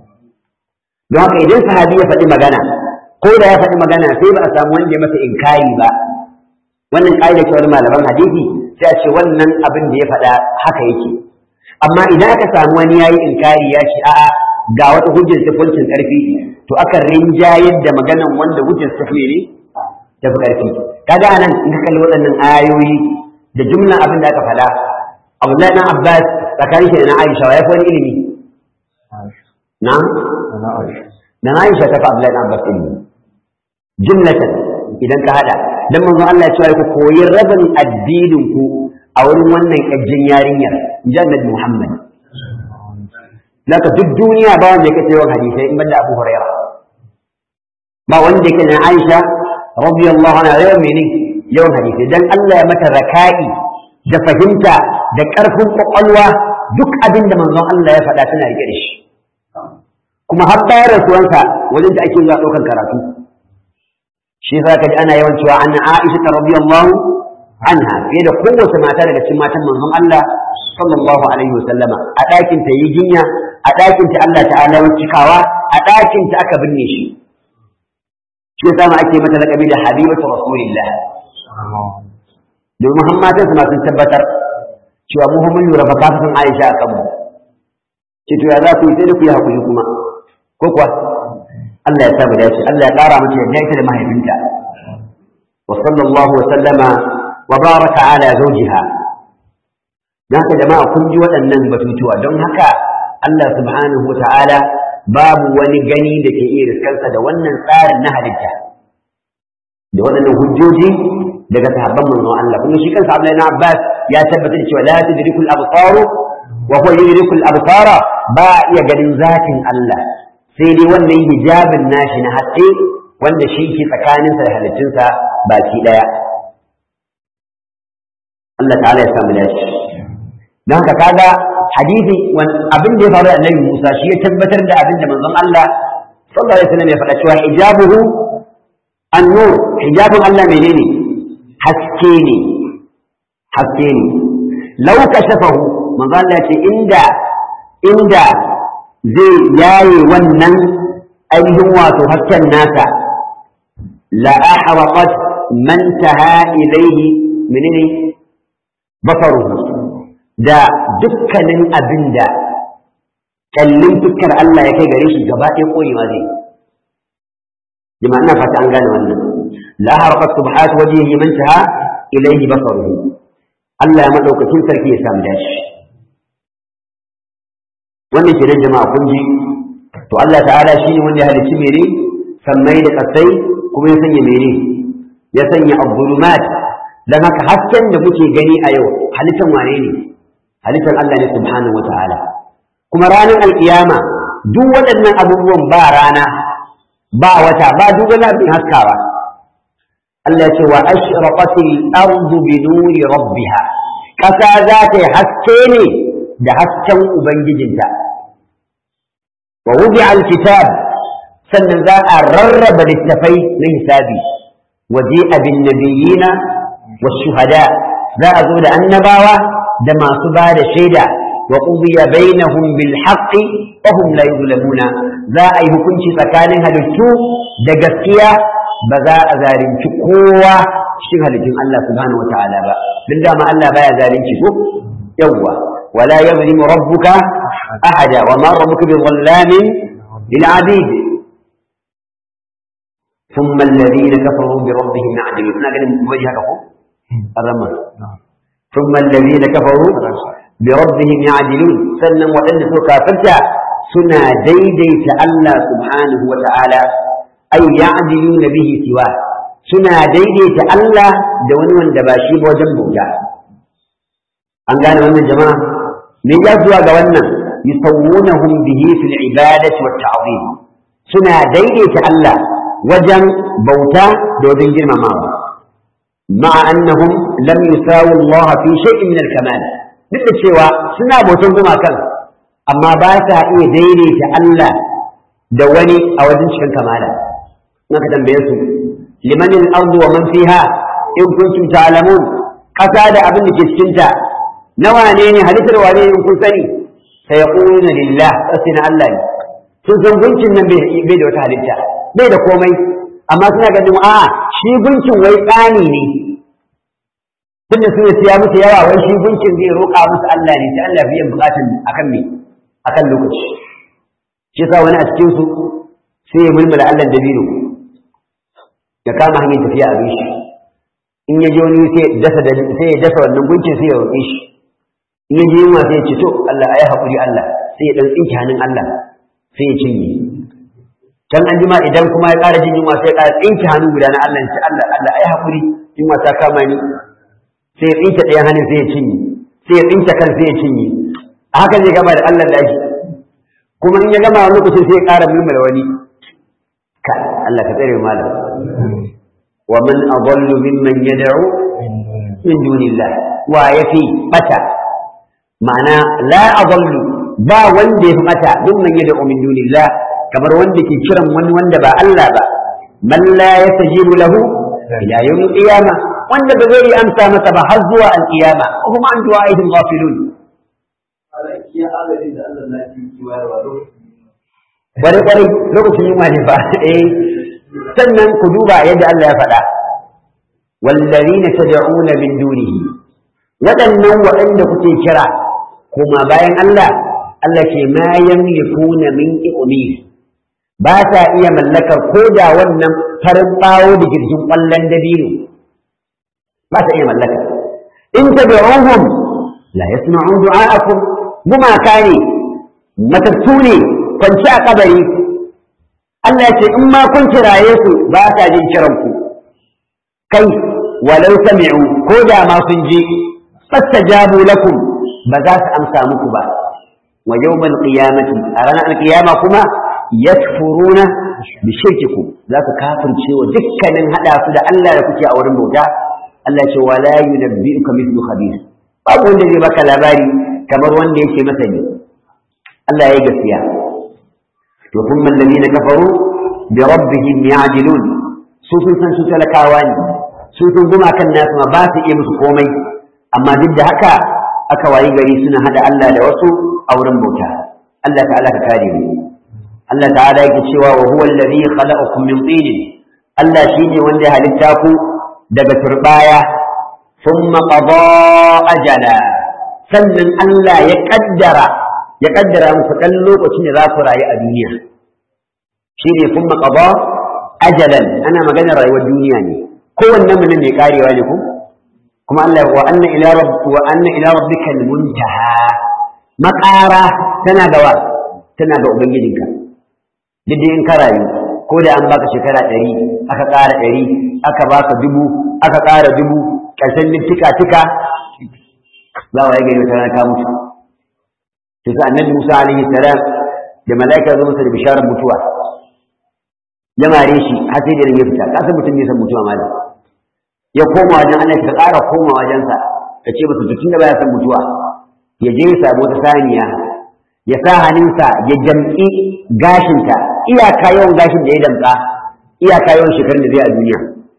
don haka idan sahabi ya faɗi magana ko da ya faɗi magana sai ba a samu wanda ya masa inkari ba wannan ƙa'ida ce wani malaman hadisi sai a ce wannan abin da ya faɗa haka yake amma idan aka samu wani ya yi inkari ya ce a'a ga wata hujjar tafincin ƙarfi to aka rinjayar da maganan wanda hujjar tafi ne tafi ƙarfi kaga anan in ka kalli waɗannan ayoyi da jumlan abin da aka faɗa Abdullahi dan Abbas tsakanin shi da na Aisha ya fi wani ilimi na da na Aisha ta fi Abdullahi dan Abbas ilimi jumlatan idan ka hada dan manzon Allah ya ce ku koyi rabin addinin ku a wurin wannan kajjin yarinyar jannat Muhammad Laka duk duniya ba wanda yake cewa hadisai in banda Abu Hurairah ba wanda yake na Aisha radiyallahu anha yawan mene yawan hadisai dan Allah ya mata raka'i da fahimta da ƙarfin ƙwaƙwalwa duk abin da manzon Allah ya faɗa tana rike da shi kuma har bayan rasuwansa wajen da ake zuwa ɗaukar karatu shi za ka ji ana yawan cewa an Aisha ta radiyallahu anha fiye da kowace mata daga cikin matan manzon Allah sallallahu alaihi wasallama a ɗakin ta yi jinya a ɗakin ta Allah ta'ala ya cikawa a ɗakin ta aka binne shi shi yasa ma ake mata laƙabi da habibatu rasulillah domin hammatan su sun tabbatar cewa mu mun lura fa kafin Aisha akan mu ce to ya za ku yi sai da ku yi hakuri kuma ko kuwa Allah ya sa mu dace Allah ya ƙara mata yadda ita da mahaifinta wa sallallahu wa sallama wa baraka ala zawjiha dan haka jama'a kun ji waɗannan batutuwa don haka Allah subhanahu wa ta'ala babu wani gani da ke iya riskansa da wannan tsarin na halitta da waɗannan hujjoji daga sahabban manzon Allah kuma shi kansa Abdullahi ibn Abbas ya tabbatar da cewa la tudrikul absar wa huwa yudrikul absara ba iya ganin zatin Allah sai dai wannan hijabin nashi na haske wanda shi ke tsakaninsa da halittunsa baki daya Allah ta'ala ya samu dashi don haka kaga hadisi abin da ya faru da Annabi Musa shi ya tabbatar da abin da manzon Allah sallallahu alaihi wasallam ya faɗa cewa hijabuhu an-nur hijabun Allah menene haske ne haske ne lau kashafahu manzo Allah ce inda inda zai yaye wannan ainihin wato hasken nasa la ahraqat man taha ilayhi menene basaruhu da dukkanin abinda kallin fuskar Allah ya kai gare shi gaba ɗaya koyewa zai jama'a ina fata an gane wannan la harqat subhat wajhihi man taha ilayhi basaruhu Allah ya madaukakin sarki ya samu dashi wannan kenan jama'a kun ji to Allah ta'ala shine wanda ya halicci mere sammai da kasai kuma ya sanya mere ya sanya abdulumat dan haka hasken da muke gani a yau halittar wane ne halittar Allah ne subhanahu wataala kuma ranar alkiyama duk waɗannan abubuwan ba rana ba wata ba duk wani abin haskawa Allah ce wa ashraqatil ardu bi nuri rabbiha kasa za ta yi haske ne da hasken ubangijinta wa wudi'a alkitab sannan za a rarraba littafai na hisabi waje abin nabiyina wa shuhada za a zo da annabawa da masu ba da shaida wa qudiya bainahum bil haqqi wa hum la yuzlamuna za a yi hukunci tsakanin halittu da gaskiya ba za a zalunci kowa cikin halittun Allah subhanahu wa ta'ala ba duk da ma Allah baya zalunci ko yawwa wala yazlimu rabbuka ahada wa ma rabbuka bi dhallamin lil abid ثم الذين كفروا بربهم يعدلون انا قال وجهك اهو الرمى ثم الذين كفروا بربهم يعدلون سنن وان سو كافرتا سنا ديديت الله سبحانه وتعالى أي يعدلون به سواه سنا ديديت الله دون وند باشي بوجن بوجا an gane wannan jama'a me ya zuwa ga wannan yusawwunahum bihi fil ibadati wat ta'zim suna daidaita Allah wajen bauta da wajen girmamawa ma'a annahum lam yusawu Allah fi shay'in min al-kamal duk da cewa suna bautan gumakan amma ba sa iya daidaita Allah da wani a wajen cikin kamala naka tambaye su liman al-ardu wa man fiha in kuntum ta'lamun kasa da abin da ke cikin ta nawa ne ne halittar wane in kun sani sai yaquluna lillah sai na Allah ne sun san gunkin nan bai da wata halitta bai da komai amma suna ganin a shi gunkin wai tsani ne tunda sun siya musu yawa wai shi gunkin zai roƙa musu Allah ne sai Allah biyan bukatun akan me akan lokaci shi sa wani a cikin su sai ya mulmula Allah dabino ya kama hanyar tafiya a shi in ya je wani sai dasa sai ya dasa wannan gunkin sai ya roƙe shi in ya je yunwa sai ya ce to Allah ayi hakuri Allah sai ya dan tsinke hannun Allah sai ya cinye can an jima idan kuma ya ƙara jin yunwa sai ya ƙara tsinke hannu guda na Allah ce Allah Allah ayi hakuri yunwa ta kama ni sai ya tsinke ɗayan hannun sai ya cinye sai ya tsinke kan sai ya cinye a haka zai gama da Allah da shi kuma in ya gama wani lokacin sai ya ƙara mulmula wani ka Allah ka tsare malam wa man adallu mimman yad'u min dunillah wa yafi bata ma'ana la adallu ba wanda yafi bata mimman yad'u min dunillah kamar wanda ke kiran wani wanda ba Allah ba man la yastajibu lahu ila yawm qiyamah wanda ba zai amsa masa ba har zuwa al-qiyama kuma an du'a'ihim ghafilun wani kwarai lokacin yunwa ne ba eh sannan ku duba yadda Allah ya faɗa wallazina tad'una min dunihi waɗannan waɗanda kuke kira kuma bayan Allah Allah ke ma yamlikuna min iqmir ba sa iya mallakar ko da wannan farin bawo da girgin ƙwallon dabino ba sa iya mallaka in tad'uhum la yasma'u du'a'akum gumaka ne matattu ne kwanci a kabari Allah ce in ma kun kiraye su ba sa jin kiran ku kai walau sami'u ko da ma sun ji fastajabu lakum ba za su amsa muku ba wa yawmal qiyamati a ranar alqiyama kuma yakfuruna bi shirkikum za su kafirce wa dukkanin hada su da Allah da kuke a wurin bauta Allah ce wala yunabbi'uka mithlu khabir babu wanda zai baka labari kamar wanda yake masani Allah ya yi gaskiya to kuma alladhina kafaru bi rabbihim ya'dilun su sun san su talakawa ne su sun guma kan nasu ma ba su iya musu komai amma duk da haka aka wayi gari suna hada Allah da wasu a wurin bauta Allah ta'ala ka kare mu Allah ta'ala yake cewa wa huwa alladhi khalaqakum min tin Allah shine wanda ya halitta ku daga turbaya thumma qada ajala sannan Allah ya kaddara ya kaddara muku dan lokacin da za ku rayu a duniya shine thumma qada ajalan ana magana rayuwar duniya ne kowanne mu ne mai karewa ne ku kuma Allah wa anna ila rabb wa anna ila rabbika muntaha makara tana gawa tana ga ubangijinka duk in ka rayu ko da an baka shekara ɗari aka ƙara ɗari aka baka dubu aka ƙara dubu ƙarshen tika tika za wa gari wata rana ka mutu to sai annabi Musa alaihi salam da malaika zo masa da bisharar mutuwa ya mare shi har sai da ya fita ka san mutum bai san mutuwa malam ya koma wajen Allah ka ƙara koma wajensa ka ce masa tun da baya san mutuwa ya je ya samu wata saniya ya sa hannunsa ya jam'i gashinta iyaka yawan gashin da ya damƙa iyaka yawan shekarun da zai a duniya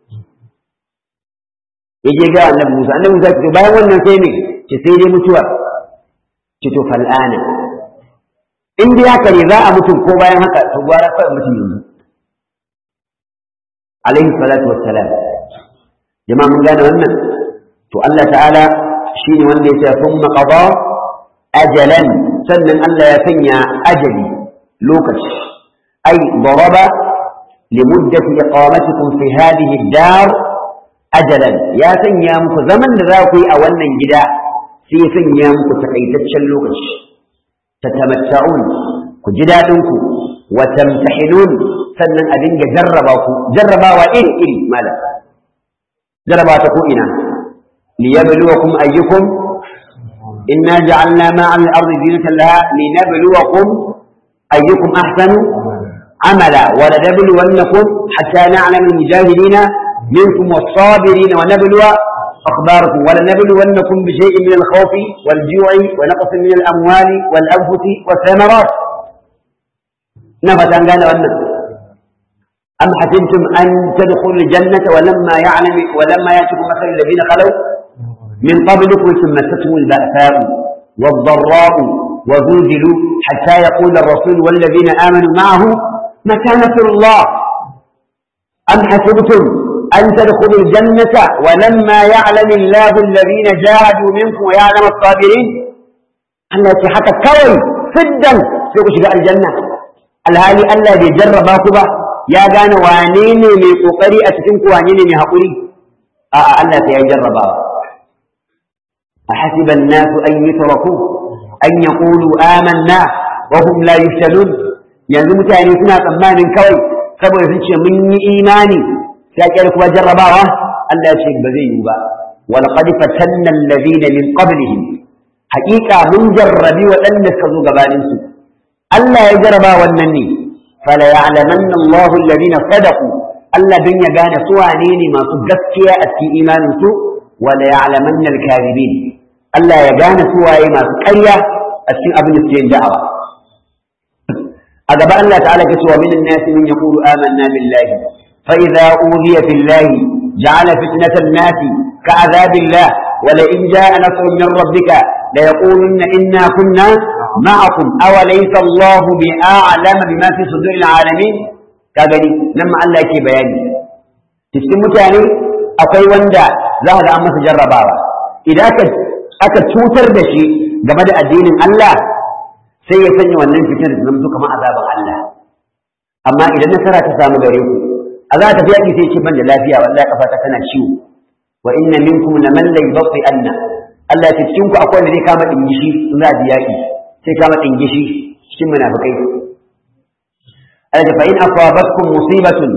ya je ga annabi Musa annabi Musa ce bayan wannan sai ne ce sai dai mutuwa ce to fal'ana in dai haka ne za a mutum ko bayan haka to gwara kawai mutum yanzu alaihi salatu wassalam jama'a mun gane wannan to Allah ta'ala shine wanda ya ce thumma qada ajalan sannan Allah ya sanya ajali lokaci ai daraba limuddati iqamatikum fi hadhihi ad-dar ajalan ya sanya muku zaman da za ku yi a wannan gida sai ya sanya muku takaitaccen lokaci tatamatta'un ku ji dadin ku wa tamtahinun sannan a dinga jarraba ku jarrabawa iri iri malam jarraba ta ko ina liyabluwakum ayyukum إنا جعلنا ما على الأرض زينة لها لنبلوكم أيكم أحسن عملا ولنبلونكم حتى نعلم المجاهدين منكم والصابرين ونبلو أخباركم ولنبلونكم بشيء من الخوف والجوع ونقص من الأموال والأنفس والثمرات نفت أن قال أن أم حسبتم أن تدخلوا الجنة ولما يعلم ولما يأتكم مثل الذين خلوا من قبلكم ثم مستهم البأساء والضراء وزلزلوا حتى يقول الرسول والذين آمنوا معه متى نصر الله أم حسبتم أن تدخلوا الجنة ولما يعلم الله الذين جاهدوا منكم ويعلم الصابرين التي حتى كوي سدا سوق شجاع الجنة الهالي ألا بيجرب باكبا يا كان وانيني من قري أتكنك وانيني من هقولي آه ألا سيجرب باكبا أحسب الناس أن يتركوا أن يقولوا آمنا وهم لا يفتنون yanzu mutane suna tsammanin kawai saboda sun ce mun yi imani sai kyar kuma jarrabawa Allah ya ce ba zai yi ba wal qad fatanna alladhina min qablihim haqiqa mun jarrabi waɗanda suka zo gabanin su Allah ya jarraba wannan ne fala ya'lamanna Allahu alladhina sadaqu Allah dan ya gane su wane ne masu gaskiya a cikin imanin su wala ya'lamanna al-kadhibin Allah ya gane su waye masu ƙarya a cikin abin da suke yin da'awa a gaba Allah ta'ala ke cewa minan nasi min yaqulu amanna billahi fa idza udiya fillahi ja'ala fitnatan nasi ka'adhabillah wa la in ja'a nasrun min rabbika la yaqulunna inna kunna ma'akum aw laysa Allahu bi'a'lama bima fi suduril alamin ka gani nan ma Allah yake bayani cikin mutane akwai wanda za ka ga an masa jarrabawa idan aka cutar da shi game da addinin Allah sai ya sanya wannan fitar da zama kamar azaban Allah amma idan nasara ta samu gare ku a za ta fi yaƙi sai ce ban da lafiya wallahi kafa ta tana ciwo wa inna minkum laman la yubqi anna Allah ya cikin ku akwai wanda zai kama dingishi in za a ji yaƙi sai kama dingishi cikin munafikai Allah fa in asabatkum musibatun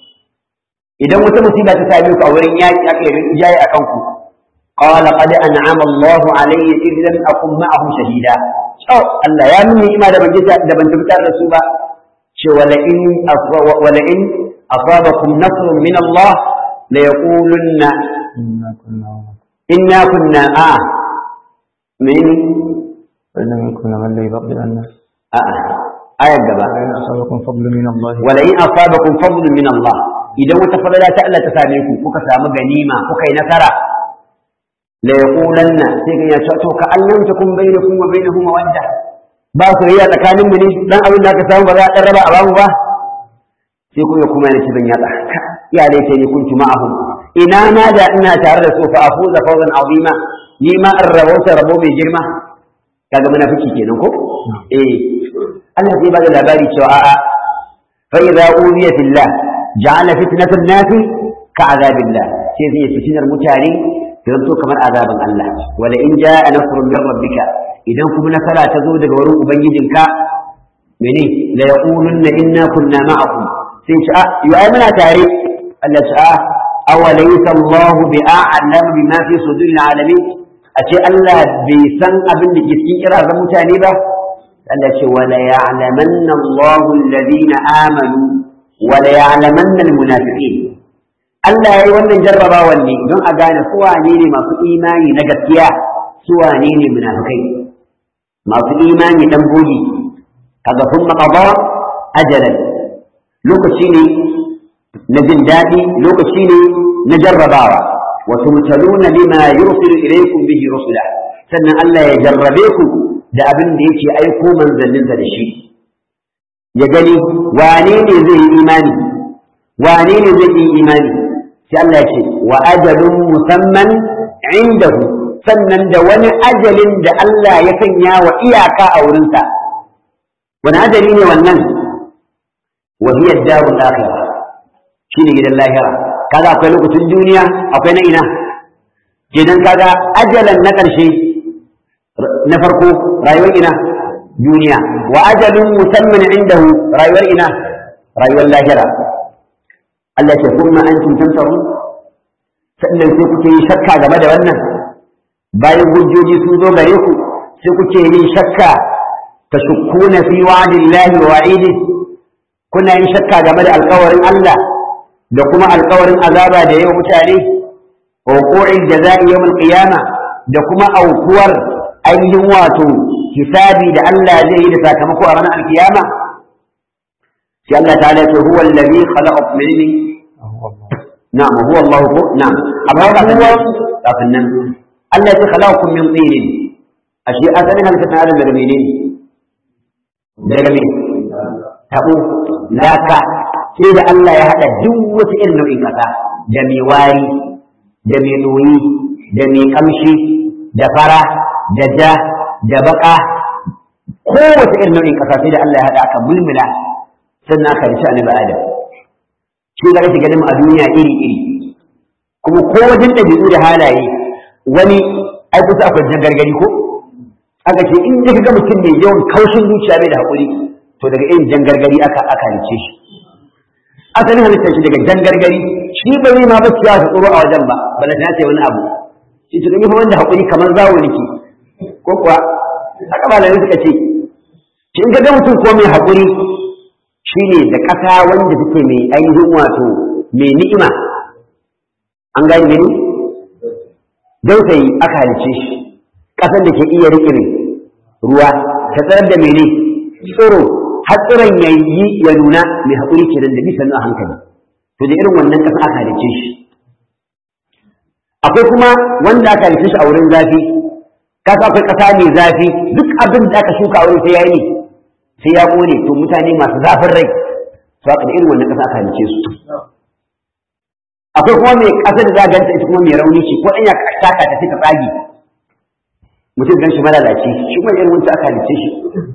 idan wata musiba ta same ku a wurin yaƙi aka yi jaye akan ku قال قد أنعم الله علي إذ لم أكن معه شهيدا أو الله يا مني إما دبن جزا دبن تبتار رسوبا شو ولئن ولئن أصابكم نصر من الله ليقولن إنا كنا إنا كنا آه من فإن كنا من لا يبقي عنا آه آية الجبا وإن أصابكم فضل من الله ولئن أصابكم فضل من الله إذا وتفضل تألا تساميكم كوكا غنيمة كوكا نصرا la yaqulanna sai ga ya ce to ka allan ta kun bainakum wa bainahum mawadda ba su riya tsakanin mu ne dan abin da aka samu ba za a raba a bamu ba sai kuma kuma yana ci ban yatsa ya laita ni kuntu ma'ahum ina ma da ina tare da su fa afuza fawzan azima ni ma an rabauta rabo mai girma kaga munafiki kenan ko eh Allah zai bada labari cewa a'a fa idza uziya fillah ja'ala fitnatan nasi ka azabillah sai zai fitinar mutane zanto kamar azaban Allah wala in jaa nasrun min rabbika idan kuma nasara ta zo daga wurin ubangijinka mene la yaqulunna inna kunna ma'akum sai ce a yi ai muna tare Allah ce a awalaysa Allah bi a'lam bima fi suduril alamin a ce Allah bai san abin da ke cikin kirazan mutane ba Allah ce wala ya'lamanna Allahu alladhina amanu wala ya'lamanna almunafiqin Allah yayi wannan jarrabawan ne don a gane su wane ne masu imani na gaskiya su wane ne munafikai masu imani dan bogi kaga sun maqada ajalan lokaci ne na jin daɗi lokaci ne na jarrabawa wa tumtaluna bima yursilu ilaykum bihi rusula sannan Allah ya jarrabe ku da abin da yake aiko manzanninsa da shi ya gani wane ne zai yi imani wane ne zai yi imani sai Allah ya ce wa ajalun musamman indahu sannan da wani ajalin da Allah ya sanya wa iyaka a wurinsa wani ajali ne wannan wa hiya darul akhirah shine gidan lahira kaga akwai lokacin duniya akwai na ina kenan kaga ajalan na ƙarshe na farko rayuwar ina duniya wa ajalun musamman indahu rayuwar ina rayuwar lahira Allah ce kuma antum tantaru sannan sai kuke yi shakka game da wannan bayan hujjoji sun zo gare ku sai kuke yin shakka tashukkuna fi wa'dillahi wa wa'idi kuna yin shakka game da alƙawarin Allah da kuma alƙawarin azaba da yau mutane wa wuqu'il jaza'i yawm al-qiyama da kuma aukuwar ainihin wato hisabi da Allah zai yi da sakamako a ranar alkiyama sai Allah ta'ala ce huwa allazi khalaqa minni na'am huwa Allah ko na'am amma kafin nan kafin nan Allah ya khalaqakum min tin ashe asalin halitta ta adam daga menene daga me tabo laka sai da Allah ya hada duk wata irin nau'in kasa da mai wari da mai doyi da mai kamshi da fara da ja da baka kowace irin nau'in kasa sai da Allah ya hada aka mulmula sannan aka rishi annabi Adam shi da kake ganin a duniya iri iri kuma ko wajen ɗabi'u da halaye wani ai kusa akwai jan gargari ko aka ce in ka ga mutum mai yawan kaushin zuciya bai da haƙuri to daga irin jan gargari aka aka halice shi asalin halittar shi daga jan gargari shi ba zai ma ba ciya ta tsoro a wajen ba bala ta ce wani abu shi to kuma wanda haƙuri kamar zawo nake ko kuwa haka malamai suka ce shi in ka ga mutum ko mai haƙuri shine da ƙasa wanda take mai ainihin wato mai ni'ima an gane gani don sai aka halice shi ƙasar da ke iya riƙe ruwa ta tsarar da mene tsoro har tsiron ya yi ya nuna mai haƙuri kenan da bisa a hankali to da irin wannan ƙasa aka halice shi akwai kuma wanda aka halice shi a wurin zafi kasa akwai ƙasa mai zafi duk abin da aka shuka a wurin sai ya yi sai ya ƙone to mutane masu zafin rai to aka da irin wannan ƙasa aka halice su akwai kuma mai ƙasar da ganta ita kuma mai rauni ce ko ɗan ya taka ta sai ta tsage mutum gan shi malalaci shi kuma irin wancan aka halice shi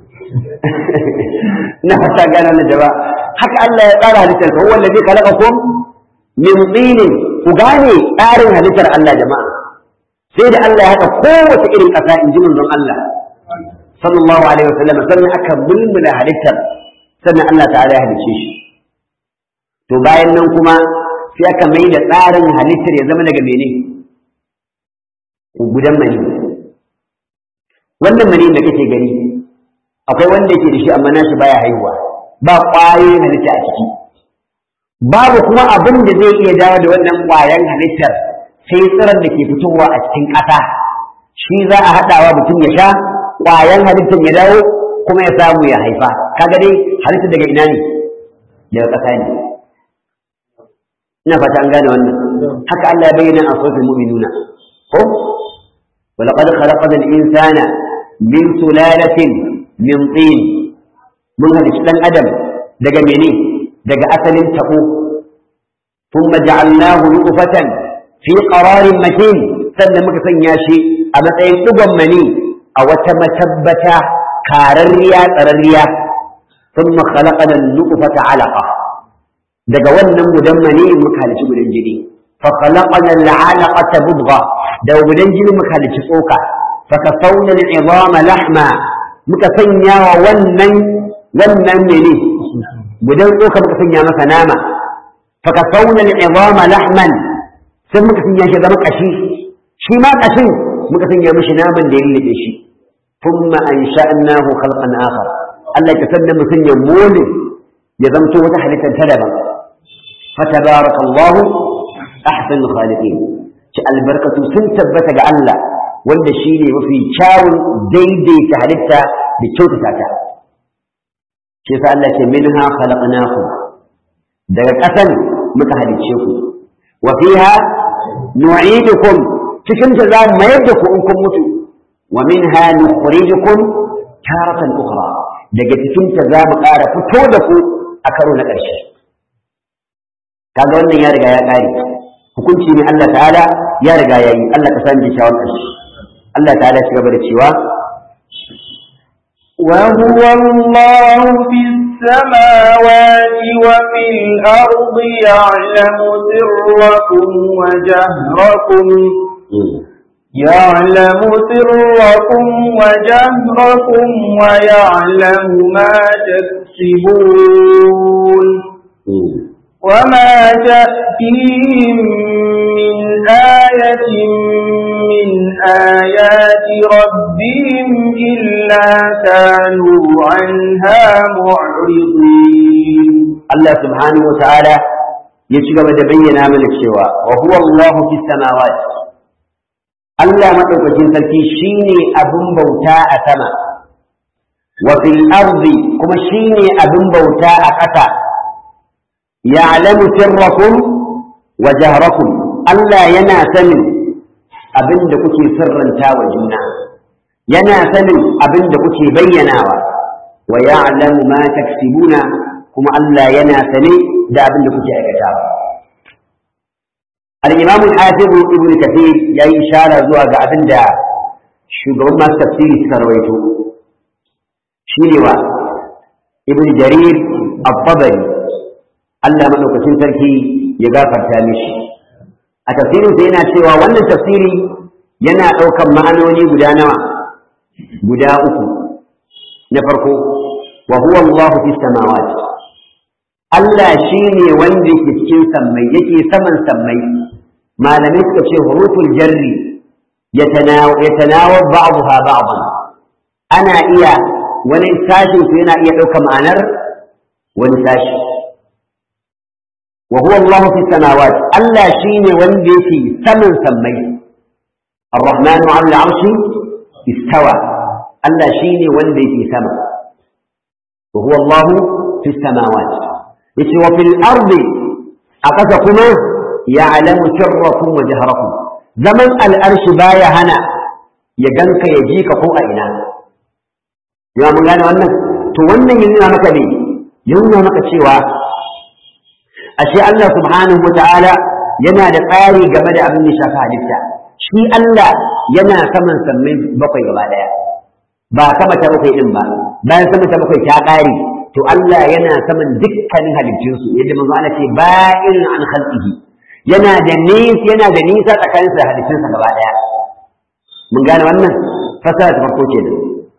na fata gana na jaba haka Allah ya tsara halittar ka wanda zai kalaka ko min tsinin ku gane tsarin halittar Allah jama'a sai da Allah ya haka kowace irin ƙasa in ji manzon Allah sallallahu alaihi wasallam sannan aka mulmula halittar sannan Allah ta'ala ya halice shi to bayan nan kuma sai aka mai da tsarin halittar ya zama daga mene gudan mani wannan mani da kake gani akwai wanda yake da shi amma nashi baya haihuwa ba ƙwayoyin halitta a ciki babu kuma abin da zai iya dawo da wannan ƙwayan halittar sai tsirar da ke fitowa a cikin ƙasa shi za a haɗawa mutum ya sha ƙwayan halittar ya dawo kuma ya samu ya haifa kaga dai halittar daga ina ne daga ƙasa ne ina fata an gane wannan haka Allah ya bayyana a suratul mu'minuna ko ولقد خلقنا الإنسان من سلالة من طين من هذا الشلن أدم دقى مني دقى أثل تقو ثم جعلناه نطفة في قرار مكين سنة مكسن ياشي أما تين تقم مني أو تمتبت كارريا ترريا ثم خلقنا النطفة علقة دقى ونم مدمني مكالش بالجنين فخلقنا العلقة مضغة دو بدنجل مكالش صوكا فكسونا العظام لحما مكسنيا ونن ونن مني بدن صوكا مكسنيا مثناما فكسونا العظام لحما sai muka sanya shi zama kashi shi ma kashin muka sanya mishi naman da ya lullube shi thumma ansha'nahu khalqan akhar Allah ya sanna mu sanya mole ya zamto wata halittar ta daban fatabarakallahu ahsanul khaliqin ci albarkatu sun tabbata ga Allah wanda shine mafi kyawun daidaita halitta da kyautata ta shi yasa Allah ce minha khalaqnakum daga ƙasan muka halicce ku wa fiha nu'idukum cikin ta za mu mayar da ku in kun mutu wa minha nukhrijukum taratan ukhra daga cikin ta za mu ƙara fito da ku a karo na ƙarshe kaga wannan ya riga ya ƙare hukunci ne Allah ta'ala ya riga ya yi Allah ka sani kyakkyawan ƙarshe Allah ta'ala ya gaba da cewa وهو الله في السماوات وفي الأرض يعلم سركم وجهركم يعلم سركم وجهركم ويعلم ما تكسبون وما تأتيهم من آية من آيات ربهم إلا كانوا عنها معرضين الله سبحانه وتعالى يشغب دبينا من الشواء وهو الله في السماوات الله مدوكين سلكي شيني أبن بوتاء سما وفي الأرض كما شيني أبن بوتاء قتا يعلم سركم وجهركم الله ينا سمن abin da kuke sirranta wa juna yana sanin abin da kuke bayyanawa wa ya'lamu ma taksibuna kuma Allah yana sane da abin da kuke aikatawa al-imam al-hafiz ibn kathir yayi ishara zuwa ga abin da shugaban masu tafsiri suka rawaito shine wa ibn jarir al-tabari Allah madaukakin sarki ya gafarta mishi a tafsirinsa yana cewa wannan tafsiri yana ɗaukan ma'anoni guda nawa guda uku na farko wa huwa Allahu fi samawat Allah shine wanda yake cikin sammai yake saman sammai malamai suka ce huruful jarri yatanawa ba'daha ba'dan ana iya wani sashin su yana iya ɗaukar ma'anar wani sashi وهو الله في السماوات ألا شين وندي سمن سمي الرحمن على العرش استوى ألا شين وندي في سما وهو الله في السماوات يتي وفي الأرض أقسكما يعلم سركم وجهركم زمن الأرش بايا هنا يجنك يجيك فوق إنا يا من قال وانا تو وانا ينونا مكا بي ينونا مكا شيوا ashe Allah subhanahu wa ta'ala yana da tsari game da abin da shafi halitta shi Allah yana saman sammai bakwai gaba daya ba sama ta bakwai din ba bayan sama ta bakwai ta ƙare to Allah yana saman dukkanin halittunsu yadda manzo Allah ce ba'in an khalqihi yana da nisa yana da nisa tsakanin da halittunsa gaba daya mun gane wannan fasara ta farko kenan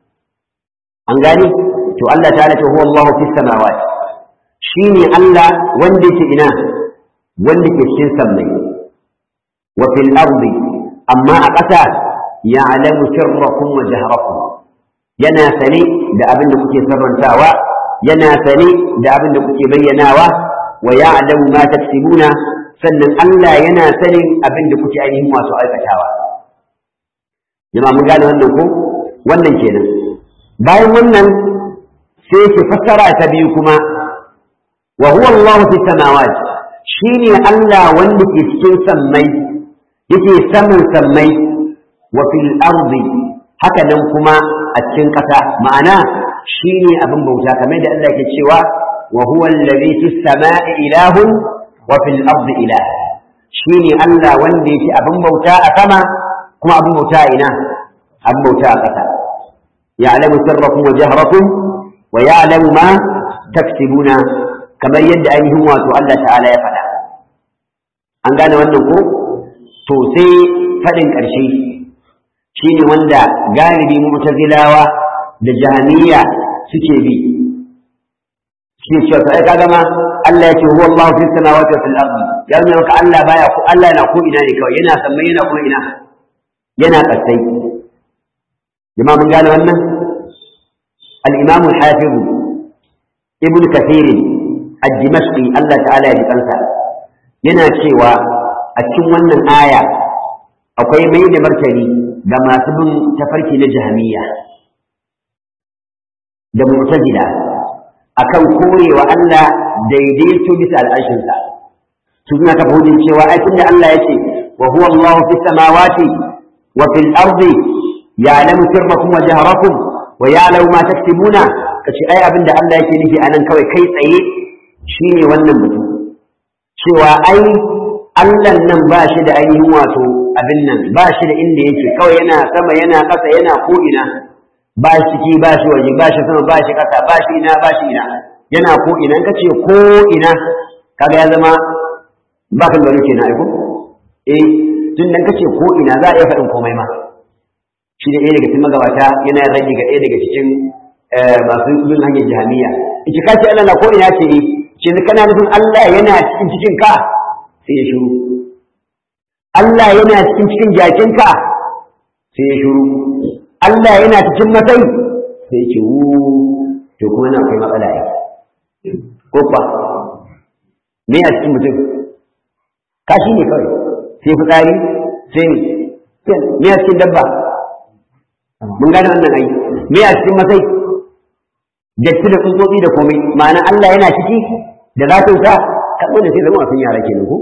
an gane to Allah ta'ala ce huwa Allahu fis samawati shi ne Allah wanda ke ina wanda ke cikin sammai wa fil ardi amma a ƙasa ya alamu sirrakum wa jahrakum yana sane da abin da kuke sarrantawa yana sane da abin da kuke bayyanawa wa ya alamu ma taksibuna sannan Allah yana sanin abin da kuke ainihin masu aikatawa jama'a mun gane wannan ko wannan kenan bayan wannan sai ke fassara ta biyu kuma وهو الله في السماوات شيني الله وندك يسكن سمي يكي سمن سمي وفي الأرض هكذا كما أتكن قتا معناه شيني أبن بوتا كما يدى الله كتشوا وهو الذي في السماء إله وفي الأرض إله شيني الله وندك أبن بوتا أكما كما أبن بوتا إنا أبن بوتا قتا يعلم سركم وجهركم ويعلم ما تكسبون kamar yadda ainihin wato Allah ta'ala ya faɗa an gane wannan ko to sai faɗin ƙarshe shine wanda galibi mu'tazilawa da jahaniya suke bi suke cewa to ai kaga ma Allah yake huwa Allah fi samawati wa fil ardi ya nuna maka Allah baya ko Allah yana ko ina ne kawai yana sammai yana kuma ina yana kasai jama'a mun gane wannan al-imam al-hafiz ibn kathir al-dimashqi Allah ta'ala ya ji kansa yana cewa a cikin wannan aya akwai mai da martani ga masu bin tafarki na jahamiyya da mu'tazila akan korewa Allah daidaito bisa al'arshinsa su suna kafa hujin cewa ai tunda Allah ya ce wa huwa Allahu fis samawati wa fil ardi ya'lamu sirrakum wa jahrakum wa ya'lamu ma taktubuna kace ai abinda Allah yake nufi anan kawai kai tsaye shine wannan mutum cewa ai Allah nan ba shi da ainihin wato abin nan ba shi da inda yake kawai yana sama yana ƙasa yana ko'ina ba shi ciki ba shi waje ba shi sama ba shi ƙasa ba shi ina ba shi ina yana ko'ina ka ce ko'ina kaga ya zama ba kan gano kenan aiko eh tun dan kace ko'ina za a iya faɗin komai ma shi da ɗaya daga cikin magabata yana rage ga ɗaya daga cikin masu bin hanyar jami'a ita ka ce Allah na ko'ina ce ce kana nufin Allah yana cikin cikin ka sai ya shiru Allah yana cikin cikin jakinka sai ya shiru Allah yana cikin matsayi sai ya ce wu to kuma na akwai matsala ai ko kwa me a cikin mutum kashi ne kawai sai fitsari sai ne me a cikin dabba mun gane wannan ai me a cikin matsayi datti da tsuntsotsi da komai ma'ana Allah yana ciki da zatinsa kaɗo da sai zama wasan yara kenan ko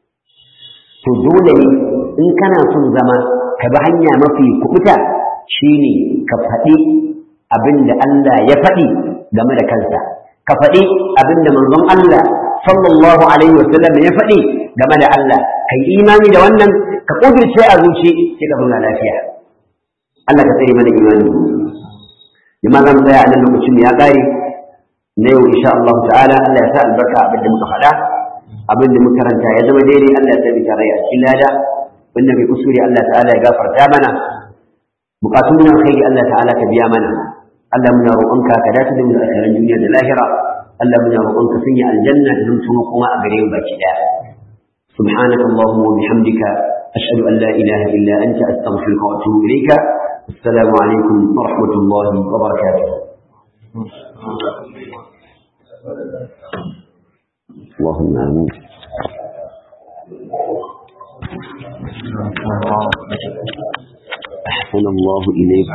to dole ne in kana son zama ka bi hanya mafi kubuta shine ka faɗi abin da Allah ya faɗi game da kansa ka faɗi abin da manzon Allah sallallahu alaihi wasallam ya faɗi game da Allah kai imani da wannan ka kudirce a zuci sai ka zauna lafiya Allah ka tsare mana imani jama'a zan tsaya a nan lokacin ya ƙare na yau insha Allah ta'ala Allah ya sa albarka abin da muka faɗa abin da muka karanta ya zama daidai Allah ya sa tare a cikin lada wanda bai kusuri Allah ta'ala ya gafarta mana bukatun nan kai Allah ta'ala ka biya mana Allah muna roƙonka ka dace da mu a cikin duniya da lahira Allah muna roƙonka sanya aljanna da zama kuma a gare mu baki daya سبحانك اللهم وبحمدك أشهد أن لا إله إلا أنت أستغفرك وأتوب إليك السلام عليكم ورحمة الله وبركاته اللهم آمين أحسن الله إليك